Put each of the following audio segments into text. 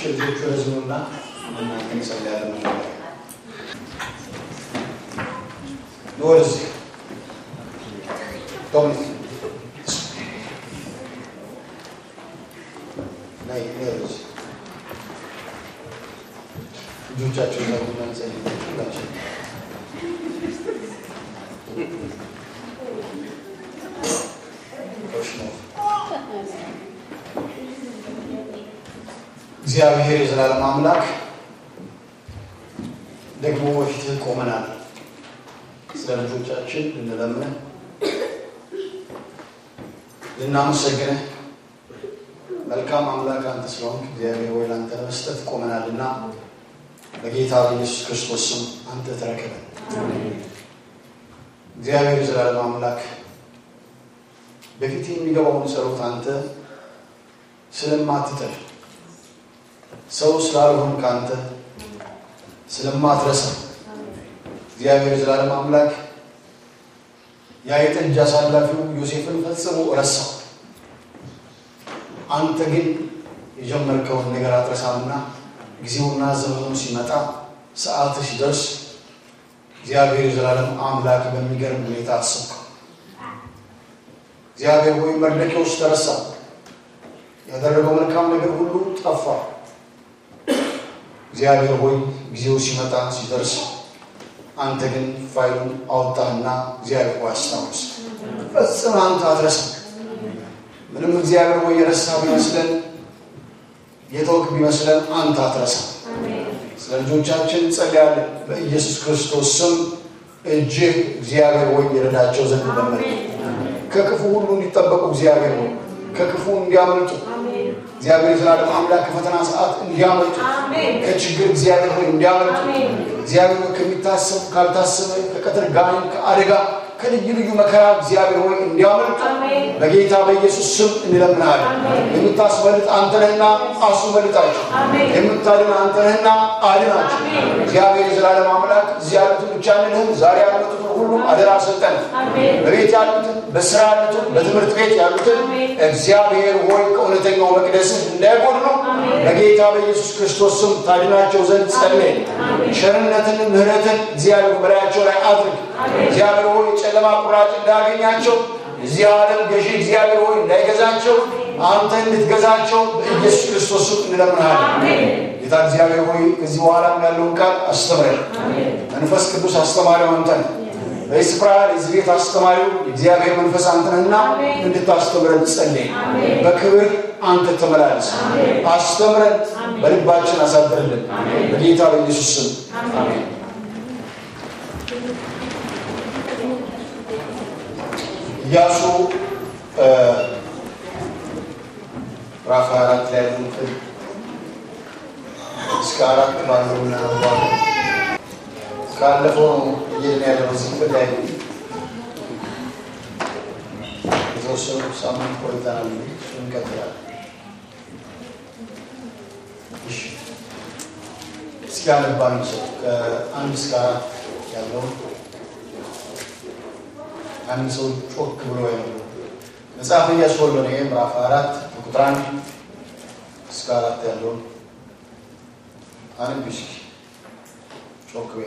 ልጆቹ ህዝቡና እናንተ እንጸልያለን። ወደዚህ ዶሚኒክ ናይ ወደዚህ ልጆቻቸው ዘቡና እንጸልይ ሁላችን እግዚአብሔር የዘላለም አምላክ ደግሞ በፊትህ ቆመናል። ስለ ልጆቻችን ልንለምንህ ልናመሰግንህ መልካም አምላክ አንተ ስለሆንክ እግዚአብሔር ወይ ለአንተ ለመስጠት ቆመናልና በጌታ በኢየሱስ ክርስቶስ ስም አንተ ተረከበን። እግዚአብሔር የዘላለም አምላክ በፊት የሚገባውን ጸሎት አንተ ስለማትጥል ሰው ስላልሆን ከአንተ ስለማትረሳ እግዚአብሔር የዘላለም አምላክ ያ የጠጅ አሳላፊው ዮሴፍን ፈጽሞ ረሳው። አንተ ግን የጀመርከውን ነገር አትረሳምና ጊዜውና ዘመኑ ሲመጣ ሰዓት ሲደርስ እግዚአብሔር የዘላለም አምላክ በሚገርም ሁኔታ አሰብከው። እግዚአብሔር ሆይ መርዶክዮስ ተረሳ። ያደረገው መልካም ነገር ሁሉ ጠፋ። እግዚአብሔር ሆይ ጊዜው ሲመጣ ሲደርስ አንተ ግን ፋይሉን አወጣህና እግዚአብሔር ሆይ አስታውስ። ፈጽም አንተ አትረሳም። ምንም እግዚአብሔር ሆይ የረሳ ቢመስለን የተውክ ቢመስለን አንተ አትረሳም። ስለ ልጆቻችን ጸልያለን። በኢየሱስ ክርስቶስ ስም እጅህ እግዚአብሔር ሆይ የረዳቸው ዘንድ ለመን ከክፉ ሁሉ እንዲጠበቁ እግዚአብሔር ሆይ ከክፉ እንዲያመልጡ እግዚአብሔር የዘላለም አምላክ ከፈተና ሰዓት እንዲያመልጡ ከችግር እግዚአብሔር ሆይ እንዲያመልጡ እግዚአብሔር ሆይ ከሚታሰብ ካልታሰበ ከቀትር ጋኔን ከአደጋ ከልዩ ልዩ መከራ እግዚአብሔር ሆይ እንዲያመልጡ በጌታ በኢየሱስ ስም እንለምናለን። የምታስመልጥ አንተ ነህና አስመልጣቸው፣ የምታድን አንተ ነህና አድናቸው። እግዚአብሔር የዘላለም አምላክ እዚህ ያሉትን ብቻ እንልህም ዛሬ ያሉትን ሁሉም አደራ ሰጠን። በቤት ያሉትን፣ በስራ ያሉትን፣ በትምህርት ቤት ያሉትን እግዚአብሔር ሆይ ከእውነተኛው መቅደስህ እንዳይጎድሉ በጌታ በኢየሱስ ክርስቶስ ስም ታድናቸው ዘንድ ጸልይ። ቸርነትን ምሕረትን እግዚአብሔር በላያቸው ላይ አድርግ። እግዚአብሔር ሆይ ጨለማ ቁራጭ እንዳያገኛቸው እዚህ ዓለም ገዢ እግዚአብሔር ሆይ እንዳይገዛቸው አንተ እንድትገዛቸው በኢየሱስ ክርስቶስ ስም እንለምንሃለን። ጌታ እግዚአብሔር ሆይ ከዚህ በኋላ ያለውን ቃል አስተምረን። መንፈስ ቅዱስ አስተማሪው አንተ ነህ። በዚህ ስፍራ የዚህ ቤት አስተማሪው የእግዚአብሔር መንፈስ አንተ ነህና እንድታስተምረን ጸልይ። በክብር አንተ ተመላለስ፣ አስተምረን፣ በልባችን አሳድርልን። በጌታ በኢየሱስ ስም አሜን። ኢያሱ ምዕራፍ አራት ላይ ያሉትን እስከ አራት ባለው እናነባለን። ካለፈው ነው እየሄድን ያለነው እዚህ ክፍል ላይ የተወሰኑ ሳምንት ቆይተናል። እሱን እንቀጥላለን። እሺ፣ እስኪ አነባን ሰው ከአንድ እስከ አራት ያለውን አንድ ሰው ጮክ ብሎ ያለው መጽሐፍ ኢያሱ ወልደ ነዌ ምዕራፍ አራት ቁጥር አንድ እስከ አራት ያለውን አንድ እስኪ ጮክ በይ።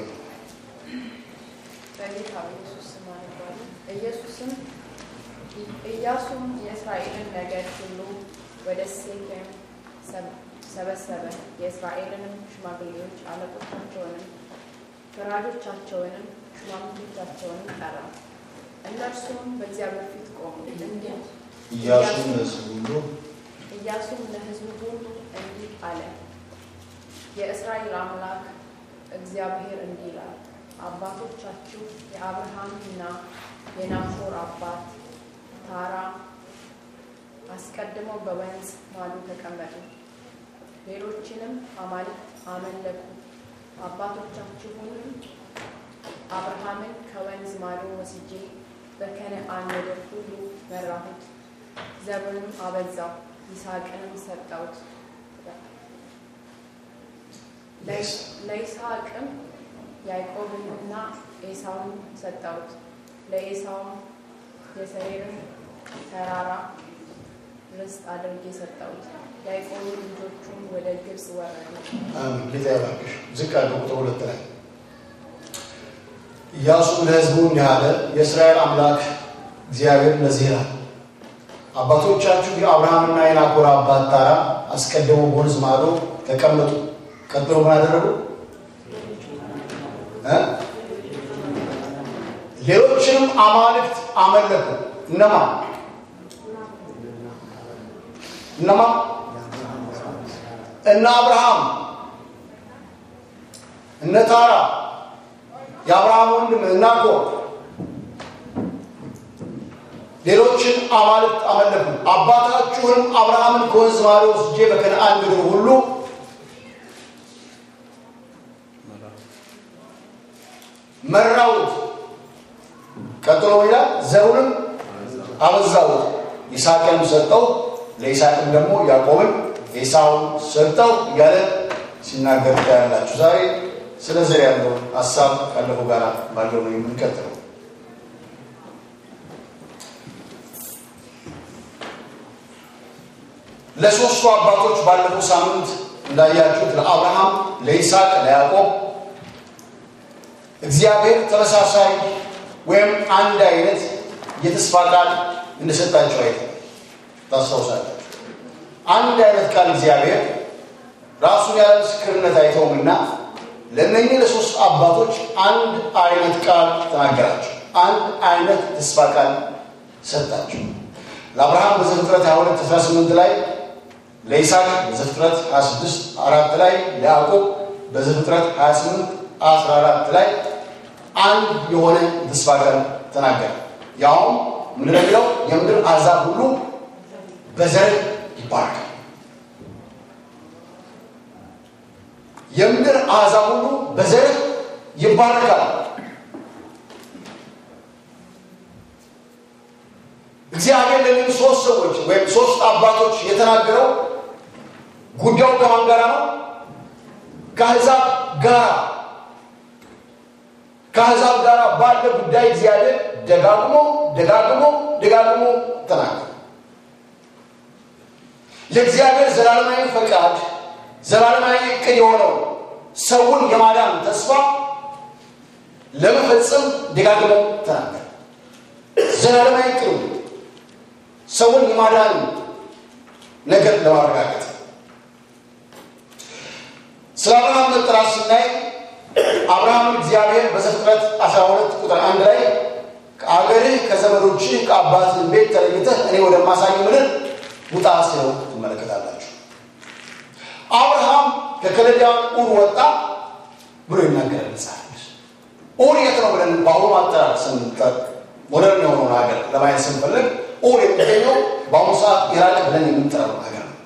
በጌታ በኢየሱስ ስም አነባለሁ። ኢየሱስም ኢያሱም የእስራኤልን ነገድ ሁሉ ወደ ሴኬም ሰበሰበ። የእስራኤልንም ሽማግሌዎች አለቆቻቸውንም፣ ፈራጆቻቸውንም፣ ሹማምንቶቻቸውንም ጠራ። እነርሱም በእግዚአብሔር ፊት ቆሙ። እንዲህ ኢያሱም ለሕዝቡ ሁሉ ኢያሱም ለሕዝቡ ሁሉ እንዲህ አለ። የእስራኤል አምላክ እግዚአብሔር እንዲህ ይላል አባቶቻችሁ የአብርሃምና የናኮር አባት ታራ አስቀድመው በወንዝ ማዶ ተቀመጡ፣ ሌሎችንም አማልክት አመለኩ። አባቶቻችሁንም አብርሃምን ከወንዝ ማዶ ወስጄ በከነዓን ምድር ሁሉ መራሁት፣ ዘሩንም አበዛው፣ ይስሐቅንም ሰጠሁት። ለይስሐቅም ያዕቆብንና ኤሳውን ሰጠሁት። ለኤሳውም የሰሬርን ተራራ ርስት አድርጌ ሰጠሁት። ያዕቆብም ልጆቹም ወደ ግብፅ ወረዱ። አሜን። ጌታ ይባርክሽ። ዝቅ አድርገው ቁጥር ሁለት ላይ ኢያሱም ለሕዝቡ እንዲህ አለ፣ የእስራኤል አምላክ እግዚአብሔር እንደዚህ ይላል፣ አባቶቻችሁ የአብርሃምና የናኮር አባት ታራ አስቀድመው በወንዝ ማዶ ተቀመጡ። ቀጥሎ ምን አደረጉ? እ? ሌሎችንም አማልክት አመለኩ። እነማ እነማ እነ አብርሃም እነ ታራ የአብርሃም ወንድም ናኮር ሌሎችን አማልክት አመለኩ። አባታችሁንም አብርሃምን ከወንዝ ማዶ ወስጄ በከነዓን ምድር ሁሉ መራውት። ቀጥሎ ይላል ዘሩንም አበዛውት፣ ይስሐቅንም ሰጠው፣ ለይስሐቅም ደግሞ ያዕቆብን ኤሳውን ሰጠው እያለ ሲናገር ታያላችሁ። ዛሬ ስለ ዘር ያለውን ሀሳብ ካለፈው ጋር ባለው ነው የምንቀጥለው። ለሶስቱ አባቶች ባለፈው ሳምንት እንዳያችሁት ለአብርሃም፣ ለይስሐቅ፣ ለያዕቆብ እግዚአብሔር ተመሳሳይ ወይም አንድ አይነት የተስፋ ቃል እንደሰጣቸው አይተ ታስታውሳላችሁ። አንድ አይነት ቃል እግዚአብሔር ራሱን ያለ ምስክርነት አይተውምና ለእነኚህ ለሶስት አባቶች አንድ አይነት ቃል ተናገራቸው። አንድ አይነት ተስፋ ቃል ሰጣቸው። ለአብርሃም በዘፍጥረት 22 18 ላይ፣ ለይስሐቅ በዘፍጥረት 26 አራት ላይ፣ ለያዕቆብ በዘፍጥረት 28 14 ላይ አንድ የሆነ ተስፋ ቃል ተናገረ። ያውም ምንድን ነው የሚለው? የምድር አሕዛብ ሁሉ በዘር ይባረካል። የምድር አሕዛብ ሁሉ በዘር ይባረካል። እግዚአብሔር ለሚሉ ሶስት ሰዎች ወይም ሶስት አባቶች የተናገረው ጉዳዩ ከማን ጋራ ነው? ከአሕዛብ ጋራ ከአሕዛብ ጋር ባለ ጉዳይ እግዚአብሔር ደጋግሞ ደጋግሞ ደጋግሞ ተናገረ። የእግዚአብሔር ዘላለማዊ ፈቃድ ዘላለማዊ እቅድ የሆነው ሰውን የማዳን ተስፋ ለመፈጸም ደጋግሞ ተናገረ። ዘላለማዊ እቅድ ሰውን የማዳን ነገር ለማረጋገጥ ስለ አብርሃም መጠራት ስናይ አብርሃምን እግዚአብሔር በዘፍጥረት 12 ቁጥር አንድ ላይ ከአገርህ ከዘመዶችህ ከአባትህ ቤት ተለይተህ እኔ ወደማሳይ ምድር ውጣ ሲለው ትመለከታላችሁ። አብርሃም ከከለዳውያን ኡር ወጣ ብሎ ይናገራል መጽሐፍ ቅዱስ። ኡር የት ነው ብለን በአሁኑ አጠራር ስንጠቅ ሞደርን የሆነውን ሀገር ለማየት ስንፈልግ ኡር የሚገኘው በአሁኑ ሰዓት ኢራቅ ብለን የምንጠራው ሀገር ነው።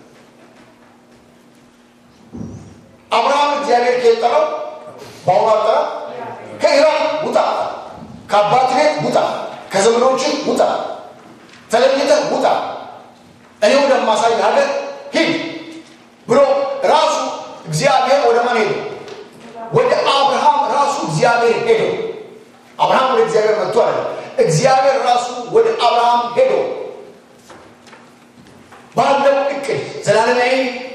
አብርሃም እግዚአብሔር ከጠራው በአሁኑ አጠራር ከኢራቅ ውጣ፣ ከአባት ቤት ውጣ፣ ከዘመዶችህ ውጣ፣ ተለይተህ ውጣ፣ እኔ ወደማሳይ ሀገር ሂድ ብሎ ራሱ እግዚአብሔር ወደ ማን ሄደ? ወደ አብርሃም ራሱ እግዚአብሔር ሄዶ አብርሃም ወደ እግዚአብሔር መጥቶ አለ። እግዚአብሔር ራሱ ወደ አብርሃም ሄዶ ባለው እቅድ ዘላለማዊ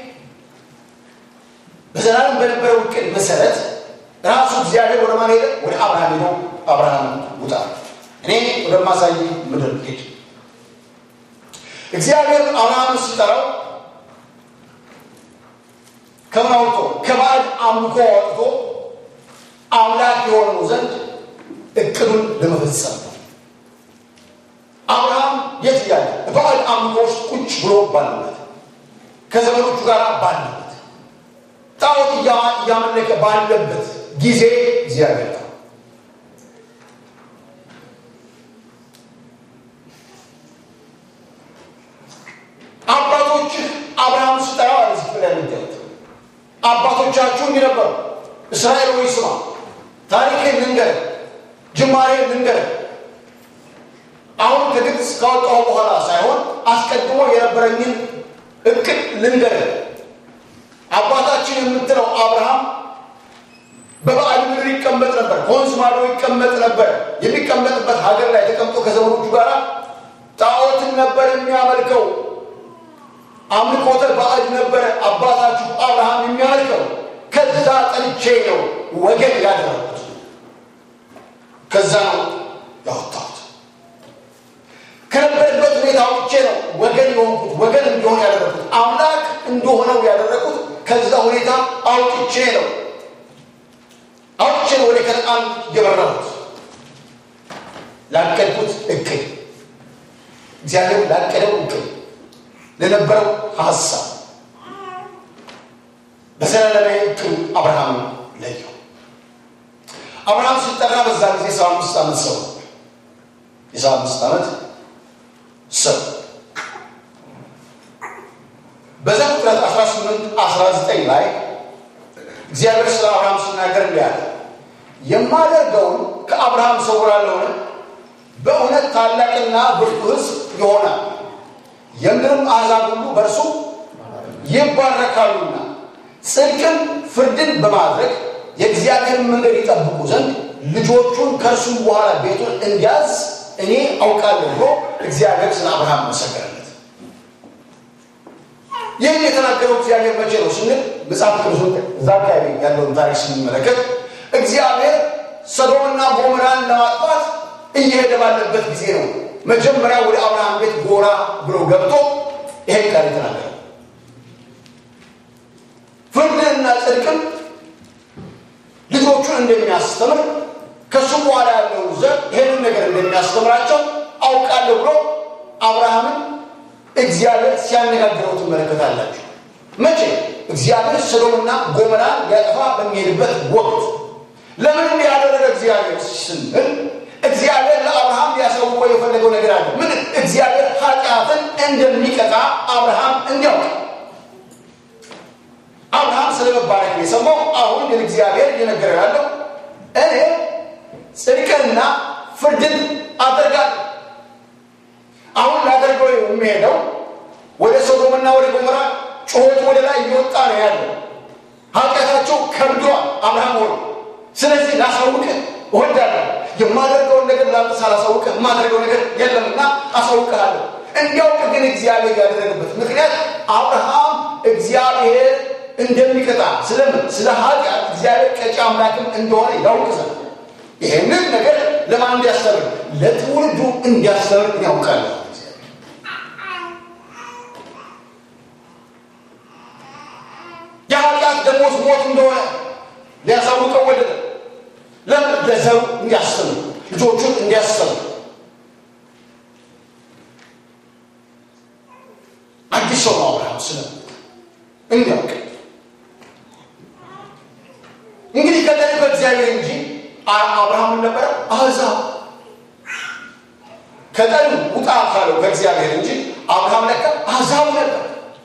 በዘላለም በነበረው እቅድ መሰረት ራሱ እግዚአብሔር ወደ ማን ሄደ? ወደ አብርሃም ሄዶ አብርሃም ውጣ፣ እኔ ወደማሳይ ምድር ሄድ። እግዚአብሔር አብርሃምን ሲጠራው ከምን አውጥቶ ከባዕድ አምልኮ አውጥቶ አምላክ የሆነው ዘንድ እቅዱን ለመፈጸም ነው። አብርሃም የት እያለ በባዕድ አምልኮ ውስጥ ቁጭ ብሎ ባለበት ከዘመዶቹ ጋር ባለበት ጣዖት እያመለከ ባለበት ጊዜ እግዚአብሔር ነው። አባቶችህ አብርሃም ስጠራው አለ እዚህ ላይ የሚገኙት አባቶቻችሁ እንዲህ ነበሩ። እስራኤል ወይ ስማ፣ ታሪክን ልንገር፣ ጅማሬ ልንገር። አሁን ከግብፅ ካወጣሁ በኋላ ሳይሆን አስቀድሞ የነበረኝን እቅድ ልንገር። አባታችን የምትለው አብርሃም በባዕድ ምድር ይቀመጥ ነበር። ከወንዝ ማዶ ይቀመጥ ነበር። የሚቀመጥበት ሀገር ላይ ተቀምጦ ከዘመዶቹ ጋር ጣዖትን ነበር የሚያመልከው። አምልኮተ ባዕድ ነበረ አባታችሁ አብርሃም የሚያመልከው ከዛ ጠልቼ ነው ወገን ያደረጉት ከዛ ነው ያወጣሁት ከነበረበት ሁኔታ አውጥቼ ነው ወገን የሆንኩት ወገን እንዲሆን ያደረግኩት አምላክ እንደሆነው ያደረግኩት ከዛ ሁኔታ አውጥቼ ነው አውጥቼ ነው ወደ ከነአን የበረሁት ላቀድኩት እቅድ እግዚአብሔር ላቀደው እቅድ ለነበረው ሀሳብ በዘላለማዊ እቅዱ አብርሃም ለየው አብርሃም ሲጠራ በዛ ጊዜ ሰባ አምስት ዓመት ሰው የሰባ አምስት ዓመት ሰው በዘፍጥረት 18 19 ላይ እግዚአብሔር ስለ አብርሃም ሲናገር እንዲህ አለ የማደርገውን ከአብርሃም ሰውራለሁን በእውነት ታላቅና ብርቱ ሕዝብ ይሆናል የምድርም አሕዛብ ሁሉ በእርሱ ይባረካሉና ጽድቅን ፍርድን በማድረግ የእግዚአብሔርን መንገድ ይጠብቁ ዘንድ ልጆቹን ከእርሱ በኋላ ቤቱን እንዲያዝ እኔ አውቃለሁ ብሎ እግዚአብሔር ስለ አብርሃም መሰከረለት ይህን የተናገረው እግዚአብሔር መቼ ነው ስንል መጽሐፍ ቅዱሱን እዛ አካባቢ ያለውን ታሪክ ስንመለከት እግዚአብሔር ሰዶምና ጎሞራን ለማጥፋት እየሄደ ባለበት ጊዜ ነው መጀመሪያ ወደ አብርሃም ቤት ጎራ ብሎ ገብቶ ይሄን ቃል የተናገረው ፍርድንና ጽድቅን ልጆቹን እንደሚያስተምር ከሱ በኋላ ያለውን ዘር ይህንን ነገር እንደሚያስተምራቸው አውቃለሁ ብሎ አብርሃምን እግዚአብሔር ሲያነጋግረው ትመለከታላችሁ መቼ እግዚአብሔር ሰዶምና ጎመራን ሊያጠፋ በሚሄድበት ወቅት ለምን እንዲህ ያደረገ እግዚአብሔር ስንል እግዚአብሔር ለአብርሃም ሊያሳውቀው የፈለገው ነገር አለ ምን እግዚአብሔር ኃጢአትን እንደሚቀጣ አብርሃም እንዲያውቅ አብርሃም ስለ መባረክ ነው የሰማው አሁን ግን እግዚአብሔር እየነገረው ያለው እኔ ጽድቅንና ፍርድን አደርጋለሁ አሁን ላደርገው የሚሄደው ወደ ሶዶምና ወደ ጎሞራ ጩኸት ወደ ላይ እየወጣ ነው ያለው ኃጢአታቸው ከብዷል አብርሃም ሆኖ ስለዚህ ላሳውቅህ እወዳለሁ የማደርገውን ነገር ለአንተ ሳላሳውቅህ የማደርገው ነገር የለምና አሳውቅሃለሁ እንዲያውቅ ግን እግዚአብሔር ያደረገበት ምክንያት አብርሃም እግዚአብሔር እንደሚቀጣ ስለምን ስለ ኃጢአት እግዚአብሔር ቀጪ አምላክም እንደሆነ ያውቅ ዘንድ ይሄንን ነገር ለማን እንዲያስተምር ለትውልዱ እንዲያስተምር ያውቃለሁ የኃጢአት ደሞዝ ሞት እንደሆነ ሊያሳውቀው ወደደ ለምን ለዘሩ እንዲያስተምር ልጆቹን እንዲያስተምር አዲስ ሰው ነው አብርሃም ስለ እንዲያውቅ እንግዲህ ከጠሪ በእግዚአብሔር እንጂ አብርሃምን ነበረ አሕዛብ ከጠሪ ውጣ ካለው ከእግዚአብሔር እንጂ አብርሃም ለካ አሕዛብ ነበር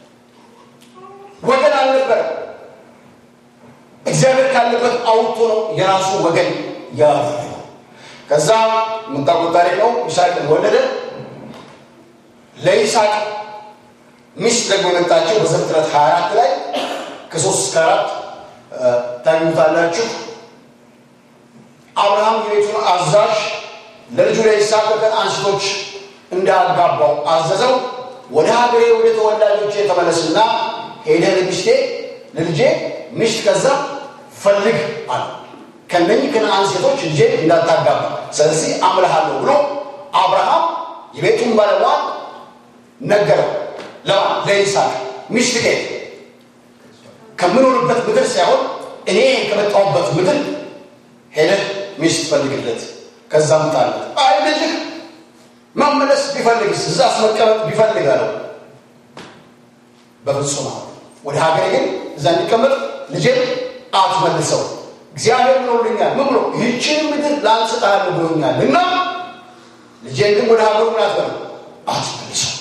ወገን አልነበረ እግዚአብሔር ካለበት አውጥቶ ነው የራሱ ወገን ያደረገው ከዛ የምታውቁት ታሪክ ነው ይስሐቅን ወለደ ለይስሐቅ ሚስት ደግሞ የመጣቸው በዘፍጥረት 24 ላይ ከሶስት እስከ አራት ታግኙታላችሁ አብርሃም የቤቱን አዛዥ ለልጁ ለይስሐቅ ከከነዓን ሴቶች እንዳጋባው አዘዘው ወደ ሀገሬ ወደ ተወላጆቼ ተመለስና ሄደህ ለሚስቴ ለልጄ ሚስት ከዛ ፈልግ አለ ከነኚህ ከነዓን ሴቶች ልጄ እንዳታጋባ ስለዚህ አምልሃለሁ ብሎ አብርሃም የቤቱን ባለሟል ነገረው ለማን ለይስሐቅ ሚስት ከየት ከምኖርበት ምድር ሳይሆን እኔ ከመጣሁበት ምድር ሄደህ ሚስት ፈልግለት ከዛ ምጣለት አይ ልጅህ መመለስ ቢፈልግስ እዛስ መቀመጥ ቢፈልግ አለው በፍጹም አለ ወደ ሀገሬ ግን እዛ እንዲቀመጥ ልጄን አትመልሰው እግዚአብሔር ብሎልኛል ምን ብሎ ይህችን ምድር ላንተ እሰጥሃለሁ ብሎኛል እና ልጄን ግን ወደ ሀገሩ ምን አትበለው አትመልሰው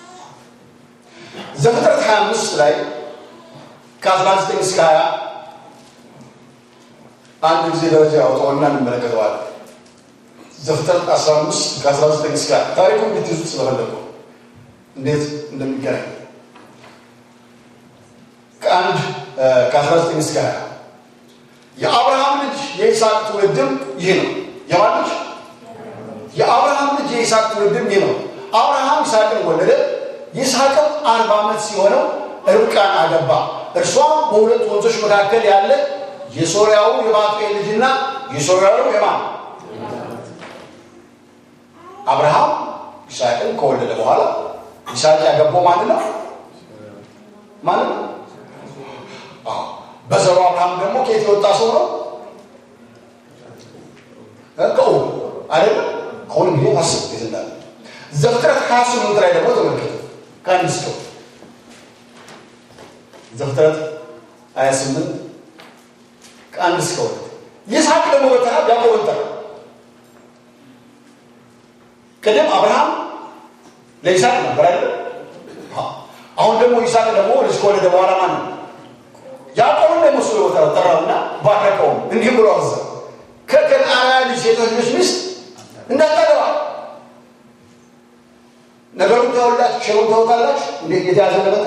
ዘፍጥረት 25 ላይ ከ19 እስከ 20 አንድ ጊዜ ደረጃ ያወጣውና እንመለከተዋለን ዘፍጥረት 15 ከ19 እስከ 20 ታሪኩ እንድትይዙት ስለፈለገው እንዴት እንደሚገናኝ ከአንድ ከ19 እስከ 20 የአብርሃም ልጅ የይስሐቅ ትውልድም ይህ ነው የማን ልጅ የአብርሃም ልጅ የይስሐቅ ትውልድም ይህ ነው አብርሃም ይስሐቅን ወለደ ይስሐቅም አርባ ዓመት ሲሆነው ርብቃን አገባ። እርሷም በሁለት ወንዞች መካከል ያለ የሶርያው የባቱኤል ልጅና የሶርያው የማን አብርሃም ይስሐቅን ከወለደ በኋላ ይስሐቅ ያገባው ማን ነው? ማን ነው? አዎ በዘሩ አብርሃም ደግሞ ከየት የወጣ ሰው ነው? ከው አይደለም። ከሁን እንግዲህ አስብ የት እንዳለ ዘፍጥረት ሀያ ስምንት ላይ ደግሞ ተመልከቱ። ከአንድ እስከ ዘፍጥረት ሀያ ስምንት ከአንድ እስከ ሁለት ይስሐቅ ደግሞ በተራ ያዕቆብን ጠራ። ቅድም አብርሃም ለይስሐቅ ነበር አይደል? አሁን ደግሞ ይስሐቅ ደግሞ ልጅ ከወለደ በኋላ ማን ነው? ያዕቆብን ደግሞ ስለ ቦታ ጠራውና ባረከውም እንዲህ ብሎ አዘዘ፣ ከከነዓናውያን ልጅ ሴቶች ልጅ ሚስት እንዳታገባ። ነገሩን ታውላችሁ፣ ሸሩን ታውቃላችሁ። እንዴት የተያዘ ነበረ?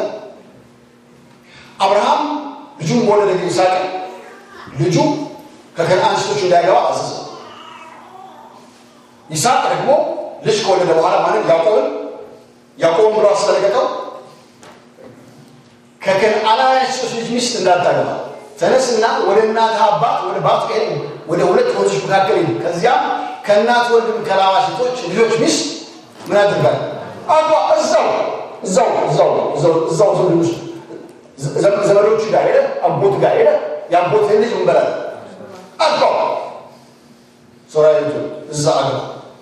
አብርሃም ልጁን ወለደ ይስሐቅ ልጁ ከከነዓን ሴቶች እንዳያገባ አዘዘ። ይስሐቅ ደግሞ ልጅ ከወለደ በኋላ ማለት ያዕቆብን ያዕቆብን ብሎ አስጠነቀቀው ከከነዓናውያን ሴቶች ልጅ ሚስት እንዳታገባ ተነስና ወደ እናትህ አባት ወደ ባቱኤል ወደ ሁለት ወንዞች መካከል ሂድ። ከዚያም ከእናት ወንድም ከላባ ሴቶች ልጆች ሚስት ምን አድርጋል አባ እዛው እዛው እዛው እዛው እዛው ውስጥ ዘመዶች ጋር ሄደ አጎት ጋር ሄደ የአጎትህን ልጅ ምን በላል አግባው ሶራዊቱ እዛ አግባ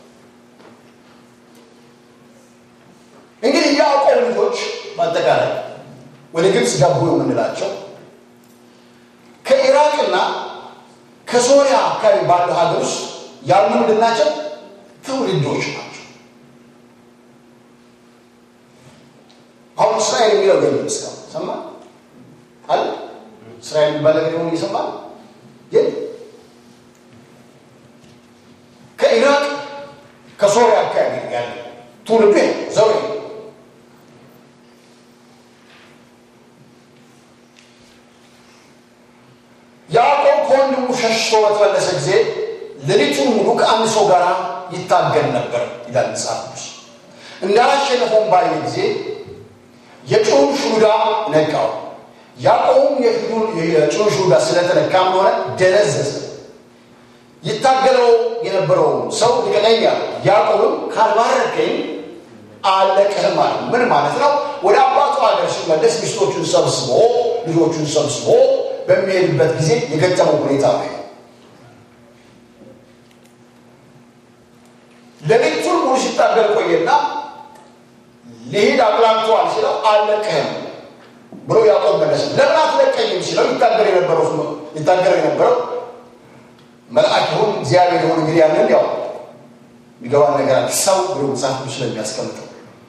እንግዲህ የያዕቆብ ልጆች በአጠቃላይ ወደ ግብፅ ገቡ የምንላቸው ከኢራቅና ከሶሪያ አካባቢ ባለው ሀገር ውስጥ ያሉ ምንድን ናቸው? ትውልዶች ናቸው። አሁን እስራኤል የሚለው የለም እስካሁን ሰማ አለ እስራኤል የሚባል ነገር ሆን እየሰማ ግን ከኢራቅ ከሶሪያ አካባቢ ያለ ትውልዱ ዘው ያዕቆብ ከወንድሙ ሸሽቶ በተመለሰ ጊዜ ሌሊቱን ሙሉ ከአንድ ሰው ጋር ይታገል ነበር ይላል መጽሐፍ ቅዱስ። እንዳላሸነፈውም ባየ ጊዜ የጩን ሹዳ ነቃው። ያዕቆብም የጩን ሹዳ ስለተነካም ሆነ ደነዘዘ። ይታገለው የነበረው ሰው ልቀቀኝ አለ። ያዕቆብም ካልባረከኝ አለቅህም አለ። ምን ማለት ነው? ወደ አባቱ ሀገር ሲመለስ ሚስቶቹን ሰብስቦ ልጆቹን ሰብስቦ በሚሄድበት ጊዜ የገጠመው ሁኔታ ነው። ሌሊቱን ሙሉ ሲታገል ቆየና ሊሄድ አቅላንተዋል ሲለው አልለቅህም ብሎ ያዕቆብ መለሰ። ለምን አትለቀኝም ሲለው ይታገል የነበረው ይታገል የነበረው መልአክ ይሁን እግዚአብሔር ይሁን እንግዲህ ያንን ያው የሚገባን ነገር አለ ሰው ብሎ መጽሐፍ ቅዱስ ስለሚያስቀምጠው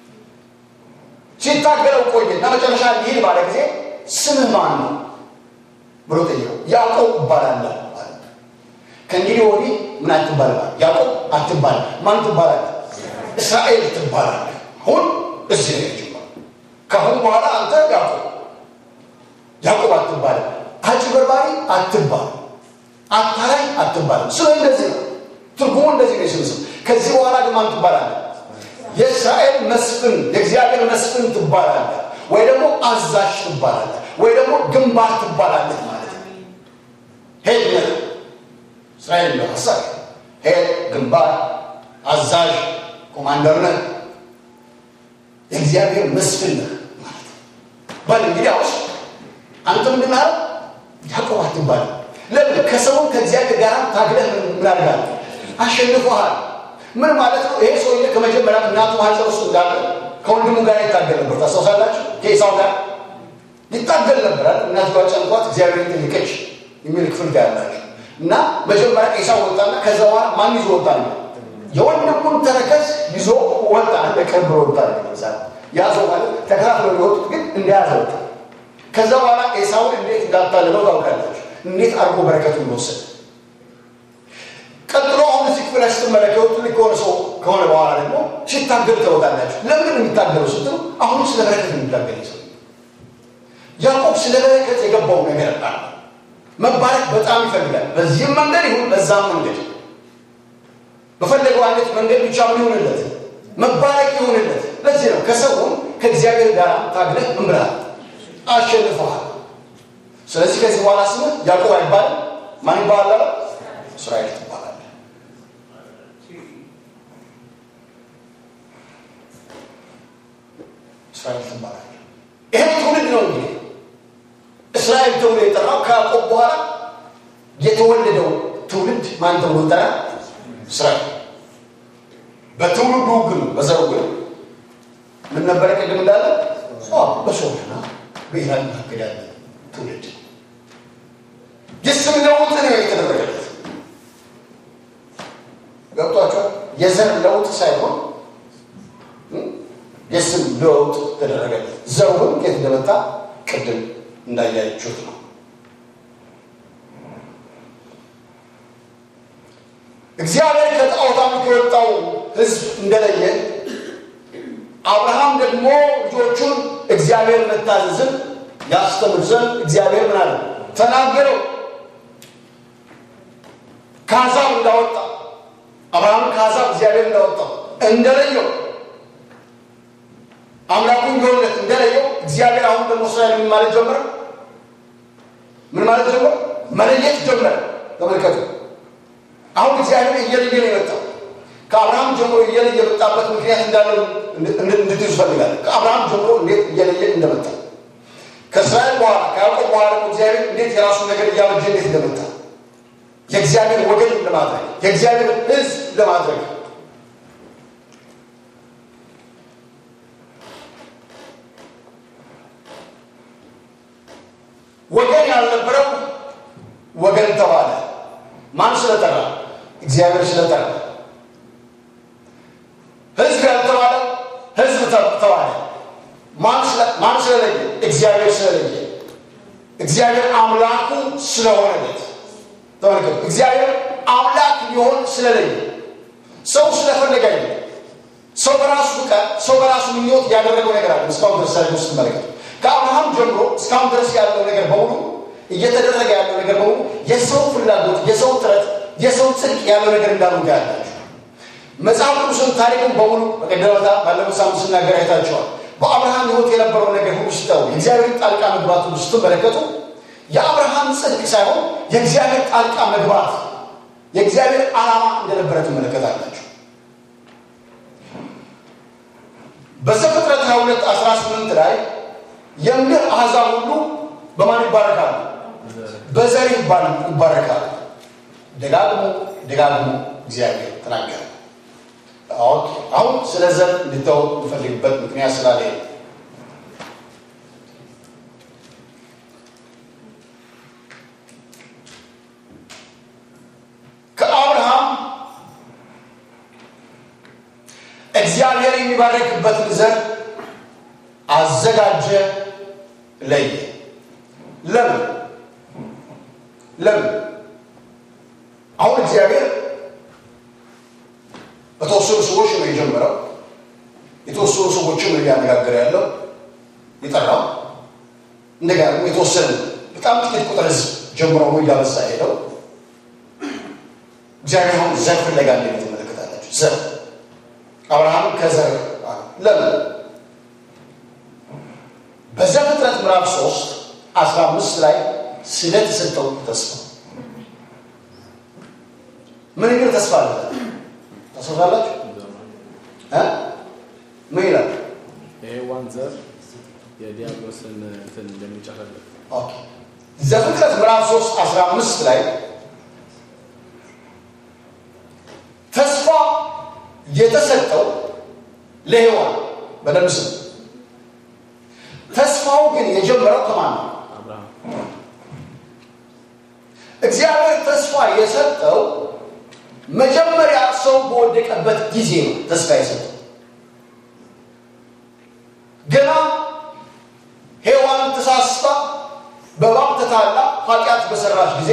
ሲታገለው ቆየና መጨረሻ ሊሄድ ባለ ጊዜ ስምህ ማን ነው ብሎ ጠየቀው። ያዕቆብ እባላለሁ አለ። ከእንግዲህ ወዲህ ምን አትባልም? ያዕቆብ አትባልም። ማን ትባላለህ? እስራኤል ትባላለህ። አሁን እዚህ ነው የጀመረው። ከአሁን በኋላ አንተ ያዕቆብ ያዕቆብ አትባልም። አጭበርባሪ አትባልም። አታላይ አትባልም። ስለ እንደዚህ ነው ትርጉሙ እንደዚህ ነው። ስም ስም ከዚህ በኋላ ግን ማን ትባላለህ? የእስራኤል መስፍን የእግዚአብሔር መስፍን ትባላለህ፣ ወይ ደግሞ አዛዥ ትባላለህ፣ ወይ ደግሞ ግንባር ትባላለህ ማለት ነው። ሄድ ነህ እስራኤል ነው ሀሳብ ሄድ ግንባር አዛዥ ኮማንደር ነህ የእግዚአብሔር መስፍን ነህ ማለት ነው። በል እንግዲህ አውስ አንተ ምንድን አለ ያዕቆብ አትባልም። ለምን ከሰውን ከእግዚአብሔር ጋር ታግለህ ምን አድርጋለህ? አሸንፈሃል። ምን ማለት ነው? ይሄ ሰውዬ ከመጀመሪያ እናቱ ማህፀን ውስጥ እንዳለ ከወንድሙ ጋር ይታገል ነበር። ታስታውሳላችሁ? ከኤሳው ጋር ይታገል ነበር አይደል? እናትየዋ ጨንቋት እግዚአብሔር ጠየቀች የሚል ክፍል ጋር ያላችሁ እና መጀመሪያ ኤሳው ወጣና ከዛ በኋላ ማን ይዞ ወጣ ነው? የወንድሙን ተረከዝ ይዞ ወጣ። እንደ ቅርብ ወጣ ነው ያዘው ማለት ተከታትሎ የወጡት ግን እንደያዘ ወጣ። ከዛ በኋላ ኤሳውን እንዴት እንዳታለለው ታውቃላችሁ? እንዴት አድርጎ በረከቱን ወሰደ። ቀጥሎ አሁን እዚህ ክፍል ላይ ስትመለከቱ ትልቅ ከሆነ ሰው ከሆነ በኋላ ደግሞ ሲታገሉ ተወጣላችሁ። ለምንድን ነው የሚታገለው ስትሉ አሁንም ስለ በረከት የሚታገል ሰው ያዕቆብ ስለ በረከት የገባው ነገር አለ። መባረክ በጣም ይፈልጋል። በዚህም መንገድ ይሁን በዛም መንገድ በፈለገው አይነት መንገድ ብቻ ምን ይሆንለት መባረክ ይሆንለት። ለዚህ ነው ከሰውን ከእግዚአብሔር ጋር ታግለህ ምን ብለሃል አሸንፈሃል። ስለዚህ ከዚህ በኋላ ስምህ ያዕቆብ አይባልም። ማን ይባላል? እስራኤል ትባላለህ። እስራኤል ትባላለህ። ይሄ ትውልድ ነው እንግዲህ እስራኤል ተብሎ የጠራው ከያዕቆብ በኋላ የተወለደው ትውልድ ማን ተብሎ ጠራ? እስራኤል። በትውልዱ ግን በዘሩ ግን ምን ነበረ? ቅድም እንዳለ በሶርና በኢራን መካከል ያለ ትውልድ የስም ለውጥ ነው የተደረገለት። ገብቷቸዋል። የዘር ለውጥ ሳይሆን የስም ለውጥ ተደረገለት። ዘሩ ግን የት እንደመጣ ቅድም እንዳያችሁት ነው። እግዚአብሔር ከጣዖት አምልኮ የወጣው ሕዝብ እንደለየ አብርሃም ደግሞ ልጆቹን እግዚአብሔር መታዘዝን ያስተምር ዘንድ እግዚአብሔር ምን አለ ተናገረው። ከአሕዛብ እንዳወጣ አብርሃም ከአሕዛብ እግዚአብሔር እንዳወጣው እንደለየው አምላኩ እንደሆነት እንደለየው እግዚአብሔር አሁን ደግሞ እስራኤል ምን ማለት ጀመረ? ምን ማለት ጀመረ? መለየት ጀመረ። ተመልከቱ። አሁን እግዚአብሔር እየለየ ነው የመጣው። ከአብርሃም ጀምሮ እየለየ የመጣበት ምክንያት እንዳለው እንድትይዙ ፈልጋለሁ። ከአብርሃም ጀምሮ እንዴት እየለየ እንደመጣ ከእስራኤል በኋላ ከያዕቆብ በኋላ ደግሞ እግዚአብሔር እንዴት የራሱን ነገር እያበጀ እንዴት እንደመጣ የእግዚአብሔር ወገን ለማድረግ የእግዚአብሔር ሕዝብ ለማድረግ ወገን ያልነበረው ወገን ተባለ። ማን ስለጠራ? እግዚአብሔር ስለጠራ። ሕዝብ ያልተባለ ሕዝብ ተባለ። ማን ስለለየ? እግዚአብሔር ስለለየ። እግዚአብሔር አምላኩ ስለሆነለት ተመልከቱ። እግዚአብሔር አምላክ ሊሆን ስለለየ ሰው ስለፈለገ አይደለም። ሰው በራሱ ፍቃድ፣ ሰው በራሱ ምኞት ያደረገው ነገር አለ። እስካሁን ድረስ ሳይ ውስጥ መለከት ከአብርሃም ጀምሮ እስካሁን ድረስ ያለው ነገር በሙሉ እየተደረገ ያለው ነገር በሙሉ የሰው ፍላጎት፣ የሰው ጥረት፣ የሰው ጽድቅ ያለው ነገር እንዳሉ ያላችሁ መጽሐፍ ቅዱስን ታሪክን በሙሉ በቀደመታ ባለፈው ሳምንት ስናገር አይታችኋል። በአብርሃም ሕይወት የነበረው ነገር ሁሉ ስታዩ የእግዚአብሔር ጣልቃ መግባት ሁሉ ስትመለከቱ የአብርሃም ጽድቅ ሳይሆን የእግዚአብሔር ጣልቃ መግባት የእግዚአብሔር ዓላማ እንደነበረ ትመለከታላችሁ። በዘፍጥረት 22 18 ላይ የምድር አሕዛብ ሁሉ በማን ይባረካሉ? በዘር ይባረካሉ። ደጋግሞ ደጋግሞ እግዚአብሔር ተናገረ። አሁን ስለ ዘር እንድታው የምፈልግበት ምክንያት ስላለ ከአብርሃም እግዚአብሔር የሚባረክበትን ዘር አዘጋጀ፣ ለየ። ለምን ለምን? አሁን እግዚአብሔር በተወሰኑ ሰዎች ነው የጀመረው። የተወሰኑ ሰዎችን ነው እያነጋገረ ያለው የጠራው። እንደገና ደግሞ የተወሰነ በጣም ጥቂት ቁጥር ህዝብ ጀምሮ ነው እያበዛ ሄደው። እግዚአብሔር አሁን ዘር ፍለጋ እንደ ትመለከታላችሁ። ዘር አብርሃም ከዘር ለምን በዘፍጥረት ምዕራፍ ሶስት አስራ አምስት ላይ ስለተሰጠው ተስፋ ምን የሚል ተስፋ አለ? ታስታውሳላችሁ? ምን ይላል? የሔዋን ዘር የዲያብሎስን እንትን እንደሚጨፈልቅ ዘፍጥረት ምዕራፍ 3 15 ላይ ተስፋ የተሰጠው ለሔዋን በደንብ ስም። ተስፋው ግን የጀመረው ከማን ነው? አብርሃም እግዚአብሔር ተስፋ የሰጠው መጀመሪያ ሰው በወደቀበት ጊዜ ነው። ተስፋ የሰጠው ገና ሔዋን ተሳስታ በእባብ ተታላ ኃጢአት በሰራች ጊዜ